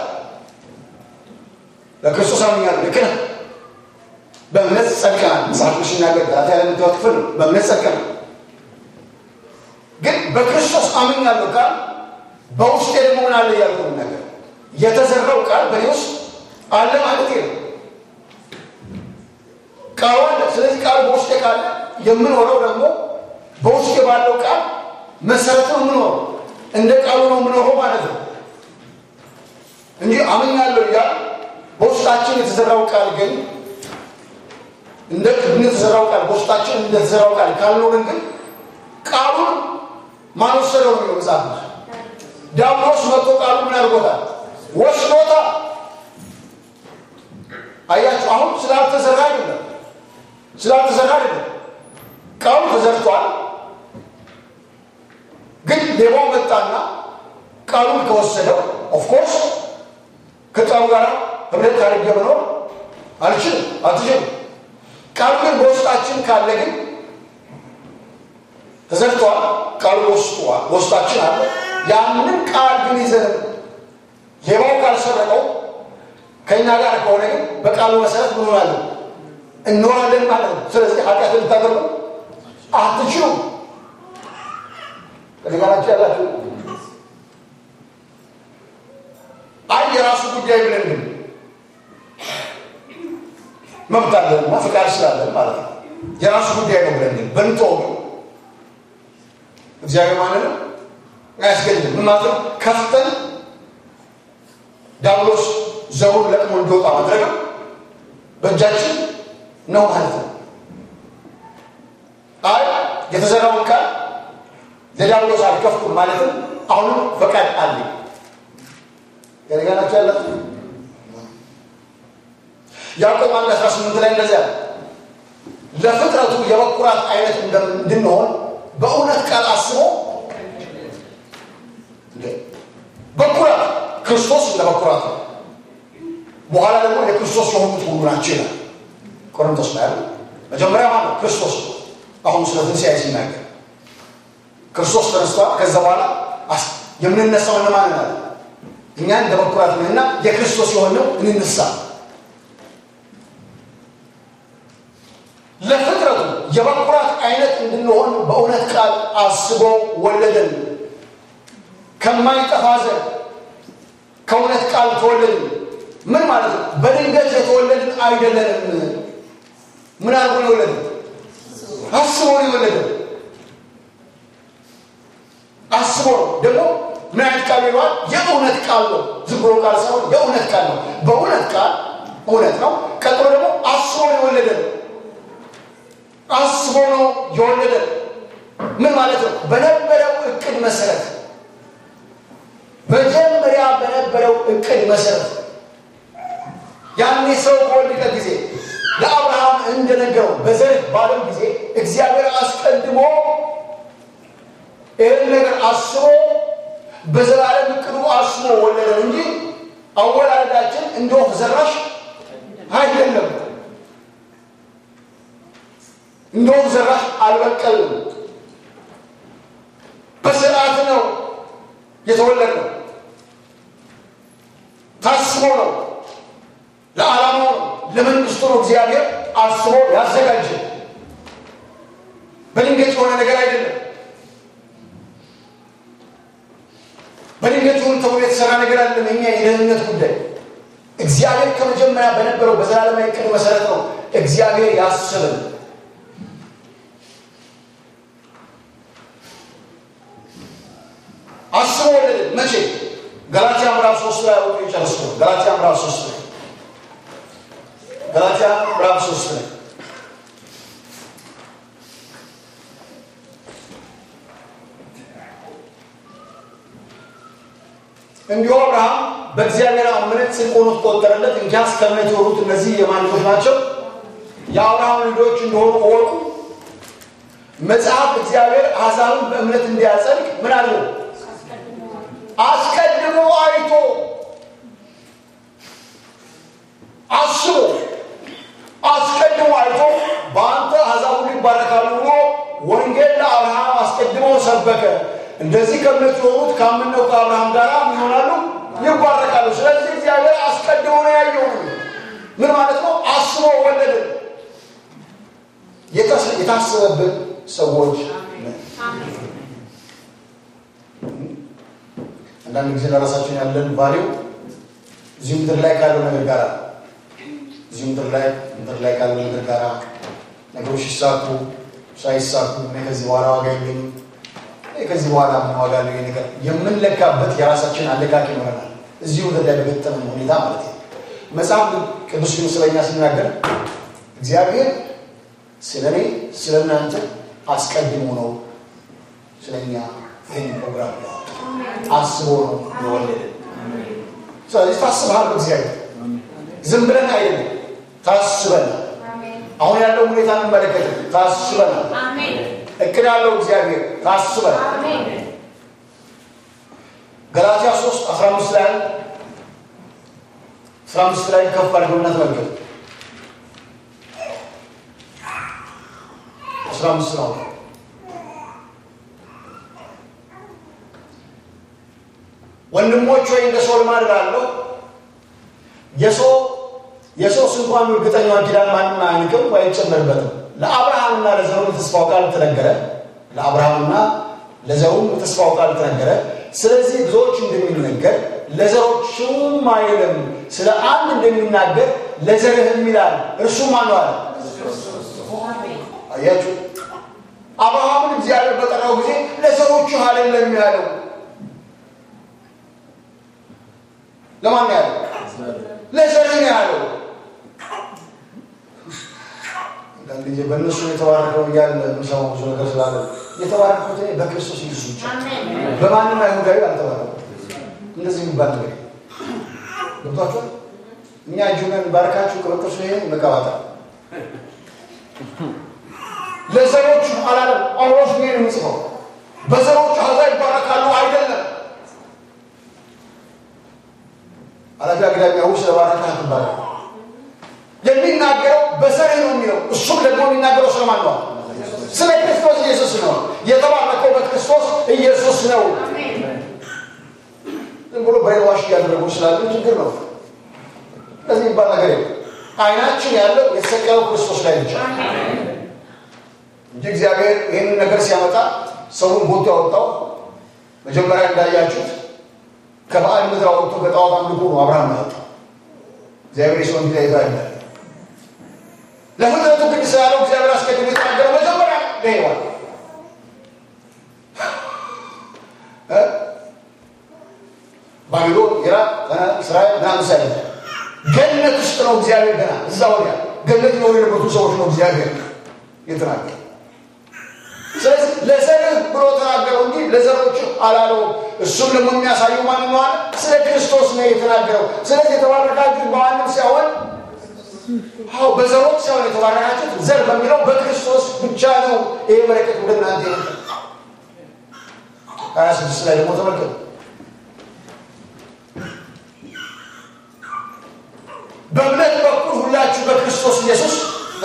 በክርስቶስ አምኛለሁ ልክ ነህ። በእምነት ጸድቀናል። መጽሐፍ ቅዱስ ሲናገር ገላትያ ላይ የምታዩት ክፍል ነው። በእምነት ጸድቀናል። ግን በክርስቶስ አምኛለሁ ቃል በውስጤ ደግሞ ምን አለ እያልኩ ነገር የተዘራው ቃል በእኔ ውስጥ አለ ማለት ነው። ቃሉ አለ። ስለዚህ ቃሉ በውስጤ ካለ የምኖረው ደግሞ በውስጤ ባለው ቃል መሰረት ነው የምኖረው። እንደ ቃሉ ነው የምኖረው ማለት ነው እንጂ አምኛለሁ እያል በውስጣችን የተዘራው ቃል ግን እንደ እንደተዘራው ቃል በውስጣችን እንደተዘራው ቃል ካልኖርን ግን ቃሉን ማን ወሰደው ነው መጽሐፍ ነው። ዲያብሎስ መጥቶ ቃሉ ምን አድርጎታል? ወስዶታል። አያችሁ፣ አሁን ስላልተዘራ አይደለም፣ ስላልተዘራ አይደለም። ቃሉ ተዘርቷል። ግን ሌባው መጣና ቃሉን ከወሰደው ኦፍኮርስ ከቃሉ ጋር ህብረት አድርጌ መኖር አልችልም፣ አትችልም። ቃሉ ግን በውስጣችን ካለ ግን ተዘርቷል። ቃሉ ወስጧል፣ በውስጣችን አለ። ያንን ቃል ግን ይዘን ሌባው ካልሰረቀው ከእኛ ጋር ከሆነ ግን በቃሉ መሰረት ምን ሆናለን? እንኖራለን ማለት ነው። ስለዚህ ኃጢአት ልታደርጉ አትችሉም። ከሊጋናቸው ያላችሁ አይ የራሱ ጉዳይ ብለን ግን መብት አለንና ፍቃድ ስላለን ማለት ነው። የራሱ ጉዳይ ነው ብለን ግን በንተው እግዚአብሔር ማንንም አያስገድም። ምን ማለት ነው? ከፍተን ዲያብሎስ ዘሩን ለቅሞ እንዲወጣ ማድረግ በእጃችን ነው ማለት ነው። አይ የተዘራውን ቃል ለዲያብሎስ አልከፍኩም ማለትም አሁንም ፈቃድ አለኝ። ገነጋናቸው ያለት ያዕቆብ አንድ አስራ ስምንት ላይ እንደዚያ ለፍጥረቱ የበኩራት አይነት እንድንሆን በእውነት ቃል አስቦ በኩራት ክርስቶስ እንደ በኩራት ነው። በኋላ ደግሞ የክርስቶስ የሆኑት ሁሉ ናቸው ይላል ቆሮንቶስ ላይ ያለ መጀመሪያ ማለት ነው ክርስቶስ ነው። አሁን ስለ ትንሣኤ ሲናገር ክርስቶስ ተነስቷል። ከዛ በኋላ የምንነሳው እነማን ናል? እኛ እንደ በኩራት ነንና የክርስቶስ የሆነው እንነሳ። ለፍጥረቱ የበኩራት አይነት እንድንሆን በእውነት ቃል አስቦ ወለደን። ከማይጠፋ ዘር ከእውነት ቃል ተወለድን። ምን ማለት ነው? በድንገት የተወለድን አይደለንም። ምን አድርጎ ነው የወለድን? አስቦ ነው የወለደን። አስቦ ነው ደግሞ ምን አይነት ቃል ይለዋል? የእውነት ቃል ነው። ዝም ብሎ ቃል ሳይሆን የእውነት ቃል ነው። በእውነት ቃል እውነት ነው። ቀጥሎ ደግሞ አስቦ ነው የወለደን። አስቦ ነው የወለደን። ምን ማለት ነው? በነበረው እቅድ መሰረት መጀመሪያ በነበረው እቅድ መሰረት ያኔ ሰው በወደቀ ጊዜ ለአብርሃም እንደነገረው በዘር ባለው ጊዜ እግዚአብሔር አስቀድሞ ይህን ነገር አስቦ በዘላለም እቅዱ አስቦ ወለደን እንጂ አወላለዳችን እንደ ወፍ ዘራሽ አይደለም። እንደ ወፍ ዘራሽ አልበቀልም። በስርዓት ነው የተወለድነው። ታስቦ ነው፣ ለዓላማው ነው፣ ለመንግስቱ ነው እግዚአብሔር አስቦ ያዘጋጀ። በድንገት የሆነ ነገር አይደለም። በድንገት ይሁን ተብሎ የተሰራ ነገር አይደለም። እኛ የደህንነት ጉዳይ እግዚአብሔር ከመጀመሪያ በነበረው በዘላለማዊ ዕቅድ መሰረት ነው እግዚአብሔር ያስብን። አስቦ ወለደን። መቼ? ገላትያ ምዕራፍ ሶስት ላይ አውጡ ይጨርሱ። ገላትያ ምዕራፍ ሶስት ላይ ገላትያ ምዕራፍ ሶስት ላይ እንዲሁ አብርሃም በእግዚአብሔር አመነ፣ ጽድቅ ሆኖ ተቆጠረለት። እንኪያስ ከእምነት የሆኑት እነዚህ የማን ልጆች ናቸው? የአብርሃም ልጆች እንደሆኑ እወቁ። መጽሐፍ እግዚአብሔር አሕዛብን በእምነት እንዲያጸድቅ ምን አለው? አስቀድሞ አይቶ አስቦ አስቀድሞ አይቶ በአንተ አሕዛብ ሁሉ ይባረካሉ ብሎ ወንጌል ለአብርሃም አስቀድሞ ሰበከ። እንደዚህ ከእምነት የሆኑት ካመነው ከአብርሃም ጋር ምን ይሆናሉ? ይባረካሉ። ስለዚህ እግዚአብሔር አስቀድሞ ነው ያየው። ምን ማለት ነው? አስቦ ወለድን። የታሰበብን ሰዎች ነን። አንዳንድ ጊዜ ለራሳችን ያለን ቫሊው እዚህ ምድር ላይ ካለው ነገር ጋር እዚህ ምድር ላይ ምድር ላይ ካለው ነገር ጋር ነገሮች ሲሳኩ ሳይሳኩ እኔ ከዚህ በኋላ ዋጋ የለኝም፣ እኔ ከዚህ በኋላ ምን ዋጋ ነው ነገር የምንለካበት የራሳችን አለቃቂ ይኖረናል። እዚህ ምድር ላይ በገጠመን ሁኔታ ማለት ነው። መጽሐፍ ቅዱስ ግን ስለኛ ሲናገር እግዚአብሔር ስለ እኔ ስለ እናንተ አስቀድሞ ነው ስለኛ ይህን ፕሮግራም አስቦ ነው የወለደን። ስለዚህ ታስበሃል በእግዚአብሔር ዝም ብለን አይደለም፣ ታስበናል። አሁን ያለው ሁኔታ እንመለከት፣ ታስበናል። እቅድ ያለው እግዚአብሔር ታስበናል። ገላትያ 3 15 ላይ 15 ላይ ከፍ አድርገውና ተመልከቱ። 15 ነው ወንድሞች ወይ እንደ ሰው ልማድ እላለሁ የሰው የሶስት እንኳን እርግጠኛውን ኪዳን ማንም አያንቅም ወይ አይጨመርበትም። ለአብርሃምና ለዘሩ የተስፋው ቃል ተነገረ። ለአብርሃምና ለዘሩም የተስፋው ቃል ተነገረ። ስለዚህ ብዙዎች እንደሚነገር ለዘሮቹም አይልም፣ ስለ አንድ እንደሚናገር ለዘርህም ይላል። እርሱ ማን ነው አለ? አያችሁ፣ አብርሃምን እግዚአብሔር በጠራው ጊዜ ለዘሮቹ አይደለም ያለው። ለማን ነው ያለው? ለዘርህ ነው ያለው። አንዳንድ ጊዜ በእነሱ የተባረከው እያለ የምሰማው ብዙ ነገር ስላለ የተባረኩት እኔ በክርስቶስ ኢየሱስ ብቻ በማንም አይሁዳዊ አልተባረኩም። እንደዚህ የሚባል ነገር ገብቷችኋል? እኛ እጁን ባርካችሁ ከበቀሱ ይሄ መቀባጠር ለዘሮቹ አላለም። ጳውሎስ ነው የሚጽፈው በዘሮቹ አሕዛብ ይባረካሉ አይደለም። አላፊ አግዳሚ አሁን ስለባረከ አትባረክ የሚናገረው በዘርህ ነው የሚለው። እሱም ደግሞ የሚናገረው ስለማን ነው? ስለ ክርስቶስ ኢየሱስ ነው። የተባረከው በክርስቶስ ኢየሱስ ነው። ዝም ብሎ ብሬንዋሽ እያደረጉ ስላሉ ችግር ነው። እንደዚህ የሚባል ነገር የለም። አይናችን ያለው የተሰቀለው ክርስቶስ ላይ ብቻ እንጂ እግዚአብሔር ይህንን ነገር ሲያመጣ ሰውን ቦቱ ያወጣው መጀመሪያ እንዳያችሁት ከባዕድ ምድር አወጥቶ በጣዖት አምልኮ ነው አብርሃም ያወጣው። እግዚአብሔር የሰውን ጊዜ ይዛ ይላል ለፍጥረቱ ግን ስላለው እግዚአብሔር አስቀድሞ የተናገረው መጀመሪያ ለሔዋን ባቢሎን፣ ኢራቅ፣ እስራኤል ምናምን ሳይ ገነት ውስጥ ነው እግዚአብሔር ገና እዛ ወዲያ ገነት ነው የነበሩ ሰዎች ነው እግዚአብሔር የተናገረው። ስለዚህ ለዘርህ ብሎ ተናገረው እንጂ ለዘሮች አላለውም። እሱም ደግሞ የሚያሳየው ማን ነው አለ? ስለ ክርስቶስ ነው የተናገረው። ስለዚህ የተባረካችሁት በማንም ሳይሆን አዎ በዘሮች ሳይሆን የተባረካችሁት ዘር በሚለው በክርስቶስ ብቻ ነው። ይሄ በረከት ወደ እናንተ ይመጣ። ሀያ ስድስት ላይ ደግሞ ተመልከቱ። በእምነት በኩል ሁላችሁ በክርስቶስ ኢየሱስ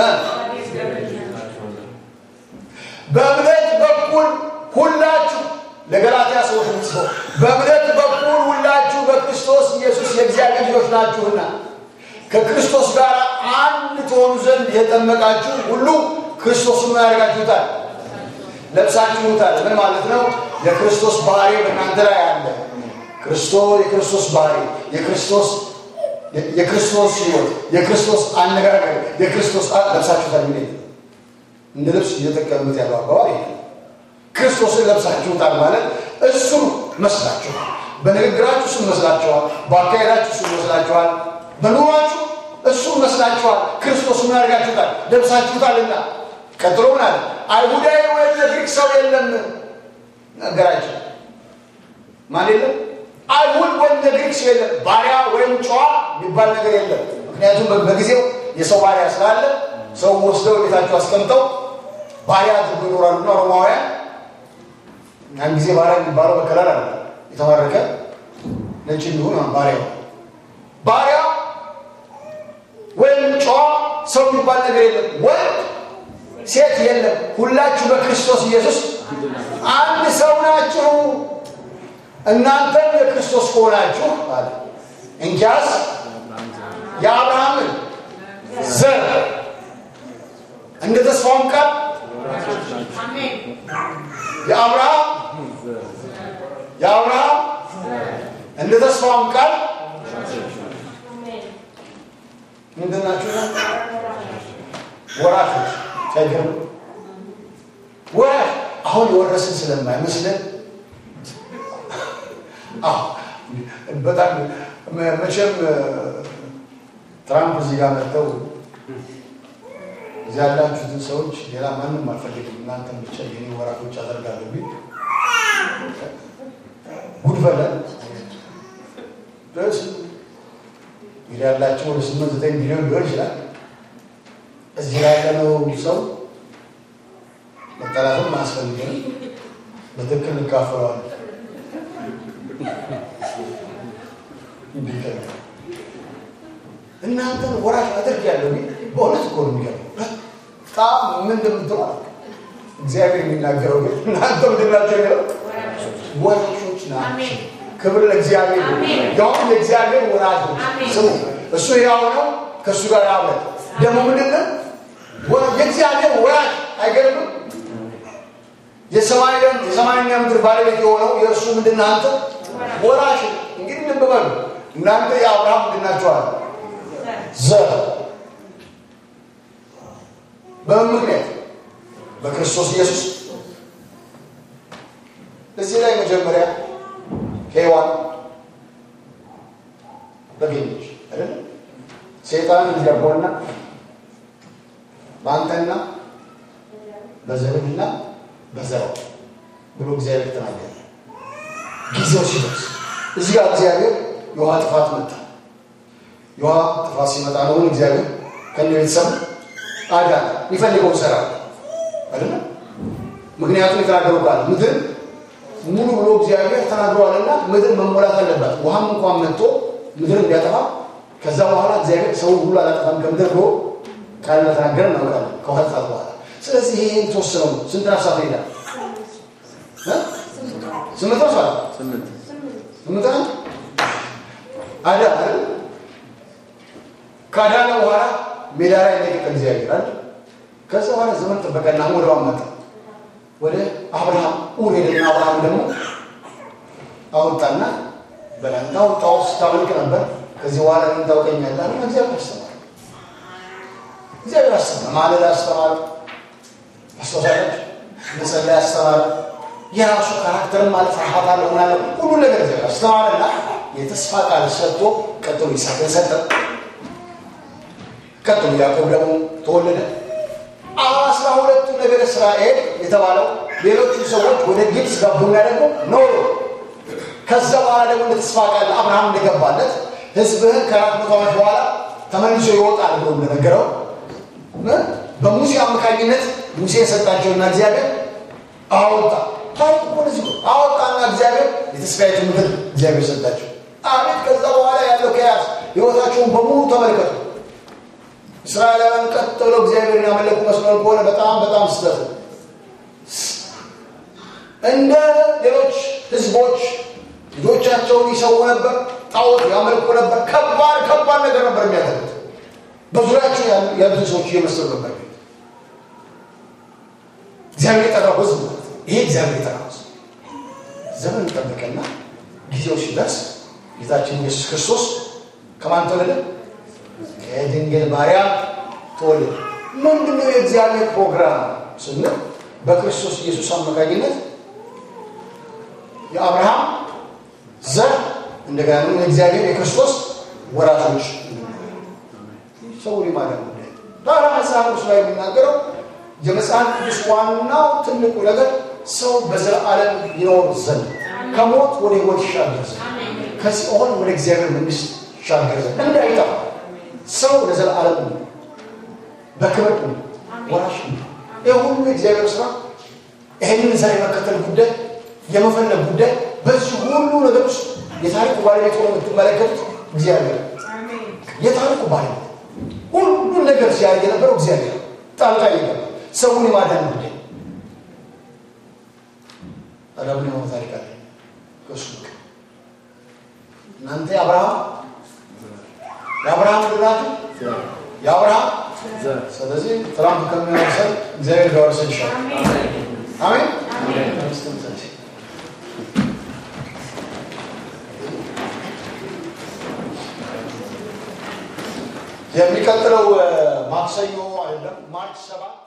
በእምነት በኩል ሁላችሁ ለገላትያ ሰዎች ምጽፈው በእምነት በኩል ሁላችሁ በክርስቶስ ኢየሱስ የእግዚአብሔር ልጆች ናችሁና ከክርስቶስ ጋር አንድ ትሆኑ ዘንድ የጠመቃችሁ ሁሉ ክርስቶስን ምን ያደርጋችሁታል? ለብሳችሁታል። ምን ማለት ነው? የክርስቶስ ባህሪ በእናንተ ላይ አለ። ክርስቶስ የክርስቶስ ባህሪ የክርስቶስ የክርስቶስ ሕይወት የክርስቶስ አነጋገር የክርስቶስ ለብሳችሁታል። ምን እንደ ልብስ እየጠቀሙት ያለው አባባል ይሄ ክርስቶስን ለብሳችሁታል ማለት እሱን መስላችኋል። በንግግራችሁ እሱን መስላችኋል። በአካሄዳችሁ እሱን መስላችኋል። በኑሯችሁ እሱን መስላችኋል። ክርስቶስ ምን አድርጋችሁታል? ለብሳችሁታልና። ቀጥሎ ምን አለ? አይሁዳዊ ወይም የግሪክ ሰው የለም ነገራቸው። ማን የለም? አይሁድ ወይም የግሪክ ሰው የለም። ባሪያ ወይም ጨዋ የሚባል ነገር የለም። ምክንያቱም በጊዜው የሰው ባሪያ ስላለ ሰው ወስደው ቤታቸው አስቀምጠው ባሪያ አድርጎ ይኖራሉና ሮማውያን ያን ጊዜ ባሪያ የሚባለው በከለር አለ የተማረከ ነጭ እንዲሆን ባሪያ ባሪያ ወይም ጨዋ ሰው የሚባል ነገር የለም። ወንድ ሴት የለም። ሁላችሁ በክርስቶስ ኢየሱስ አንድ ሰው ናችሁ። እናንተም የክርስቶስ ከሆናችሁ አለ እንኪያስ የአብርሃምን ዘር እንደ ተስፋውም ቃል የአብርሃም የአብርሃም እንደ ተስፋውም ቃል ምንድን ናችሁ? ወራሾች ሳይገርም ወራሽ አሁን የወረስን ስለማይመስለን በጣም መቼም ትራምፕ እዚህ ጋር መጥተው እዚህ ያላችሁትን ሰዎች ሌላ ማንም አልፈልግም እናንተን ብቻ የኔ ወራሾች አደርጋለሁ ቢል ጉድ ፈለን ድረስ እንግዲህ ያላቸው ወደ ስምንት ዘጠኝ ሚሊዮን ሊሆን ይችላል። እዚህ ላይ ያለነው ሰው መጠላትም አያስፈልግም። በትክክል እንካፈለዋለን። እናንተን ወራሽ አድርግ ያለው በእውነት እኮ ነው የሚገርመው። በጣም ምን እንደምትለው አላውቅም። እግዚአብሔር የሚናገረው ግን እናንተ ምንድን ናቸው የሚለው ወራሾች ናቸው። ክብር ለእግዚአብሔር ያውም ለእግዚአብሔር ወራሾች ስሙ። እሱ ያው ነው፣ ከእሱ ጋር አብረ ደግሞ ምንድን ነው የእግዚአብሔር ወራሽ አይገርምም? የሰማይና ምድር ባለቤት የሆነው የእሱ ምንድን አንተ ወራሽ። እንግዲህ ልብ በሉ እናንተ የአብርሃም ምንድን ናችኋል? ዘር በምን ምክንያት? በክርስቶስ ኢየሱስ። እዚህ ላይ መጀመሪያ ሔዋን ተገኘች አይደል? ሰይጣን እንዲያቦና በአንተና በዘርህና በዘራው ብሎ እግዚአብሔር ተናገረ። ጊዜው ሲደርስ እዚህ ጋር እግዚአብሔር የውሃ ጥፋት መጣ። የውሃ ጥፋት ሲመጣ ነው እግዚአብሔር ከነ ቤተሰብ አዳነ። የሚፈልገው ሰራ አይደለ? ምክንያቱም የተናገረው ቃል ምድር ሙሉ ብሎ እግዚአብሔር ተናግረዋልና ምድር መሞላት አለባት። ውሃም እንኳን መጥቶ ምድር እንዲያጠፋ ከዛ በኋላ እግዚአብሔር ሰው ሁሉ አላጠፋም ከምድር ብሎ ቃል ተናገረ እናውቃለን። ከውሃ ጥፋት በኋላ ስለዚህ ይሄ የተወሰነው ስንት ነፍሳት ይሄዳል? ስምንት ነፍሳት ስምንት ስምንት ነው አዳ አይደል? ካዳነ በኋላ ሜዳ ላይ ለቀቀ እግዚአብሔር አይደል? ከዛ በኋላ ዘመን ጠበቀና ወደ መጣ ወደ አብርሃም ኡር ሄደና አብርሃም ደግሞ አወጣና በላንታ ወጣው ስታመልክ ነበር። ከዚህ በኋላ ምን ታውቀኛለህ? አለ እግዚአብሔር አስተማረ። እግዚአብሔር አስተማረ። ማለዳ አስተማረ። አስተሳሰብ መጸለይ አስተማረ። የራሱ ካራክተርም ማለት ፍርሃት አለ ምናለ ሁሉ ነገር እግዚአብሔር አስተማረና የተስፋ ቃል ሰጥቶ ቀጥሎ ይስሐቅን ሰጠ። ቀጥሎ ያዕቆብ ደግሞ ተወለደ። አስራ ሁለቱ ነገደ እስራኤል የተባለው ሌሎቹ ሰዎች ወደ ግብፅ ገቡና ደግሞ ኖሩ። ከዛ በኋላ ደግሞ እንደ ተስፋ ቃል አብርሃም እንደገባለት ሕዝብህን ከአራት መቶ ዓመት በኋላ ተመልሶ ይወጣል ብሎ እንደነገረው በሙሴ አማካኝነት ሙሴ የሰጣቸውና እግዚአብሔር አወጣ። ታሪክ እኮ እንደዚህ ነው። አወጣና እግዚአብሔር የተስፋይቱ ምድር እግዚአብሔር ሰጣቸው። አቤት! ከዛ በኋላ ያለው ከያዝ ህይወታቸውን በሙሉ ተመልከቱ። እስራኤላውያን ቀጥ ብለው እግዚአብሔርን ያመለኩ መስሎን ከሆነ በጣም በጣም ስህተት ነው። እንደ ሌሎች ህዝቦች ልጆቻቸውን ይሰዉ ነበር፣ ጣዖት ያመልኩ ነበር። ከባድ ከባድ ነገር ነበር የሚያደርጉት። በዙሪያቸው ያሉትን ሰዎች እየመሰሉ ነበር። እግዚአብሔር የጠራው ህዝብ ማለት ነው። ይሄ እግዚአብሔር የጠራው ህዝብ ዘመን ጠበቀና ጊዜው ሲደርስ ጌታችን ኢየሱስ ክርስቶስ ከማን ተወለደ? ከድንግል ማርያም ተወለደ። ምንድነው የእግዚአብሔር ፕሮግራም ስንል በክርስቶስ ኢየሱስ አማካኝነት የአብርሃም ዘር እንደገና ደግሞ የእግዚአብሔር የክርስቶስ ወራሾች ሰው ሊማዳን ጉዳይ ታዲያ መጽሐፍ ቅዱስ ላይ የሚናገረው የመጽሐፍ ቅዱስ ዋናው ትልቁ ነገር ሰው በዘላለም ይኖር ዘንድ ከሞት ወደ ህይወት ይሻገር ዘንድ ከሲኦል ወደ እግዚአብሔር መንግስት ይሻገር ዘንድ እንዳይጠፋ ሰው ለዘላለም በክብር ወራሽ ይህ ሁሉ የእግዚአብሔር ስራ ይህንን ዘር የመከተል ጉዳይ የመፈለግ ጉዳይ በዚህ ሁሉ ነገር ውስጥ የታሪኩ ባለቤት ሆኖ የምትመለከቱት እግዚአብሔር የታሪኩ ባለቤት ሁሉን ነገር ሲያደርግ የነበረው እግዚአብሔር ጣልቃ እየገባ ሰውን የማዳን ጉዳይ ታዲያ ምን የሆነ ታሪክ አለ ከእሱ በቀር? እናንተ የአብርሃም የአብርሃም ልላት የአብርሃም ዘር ስለዚህ ትራምፕ ከሚያወርሰን እግዚአብሔር ቢያወርሰን ይሻላል። አሜን። የሚቀጥለው ማክሰኞ አይደለም ማርች ሰባት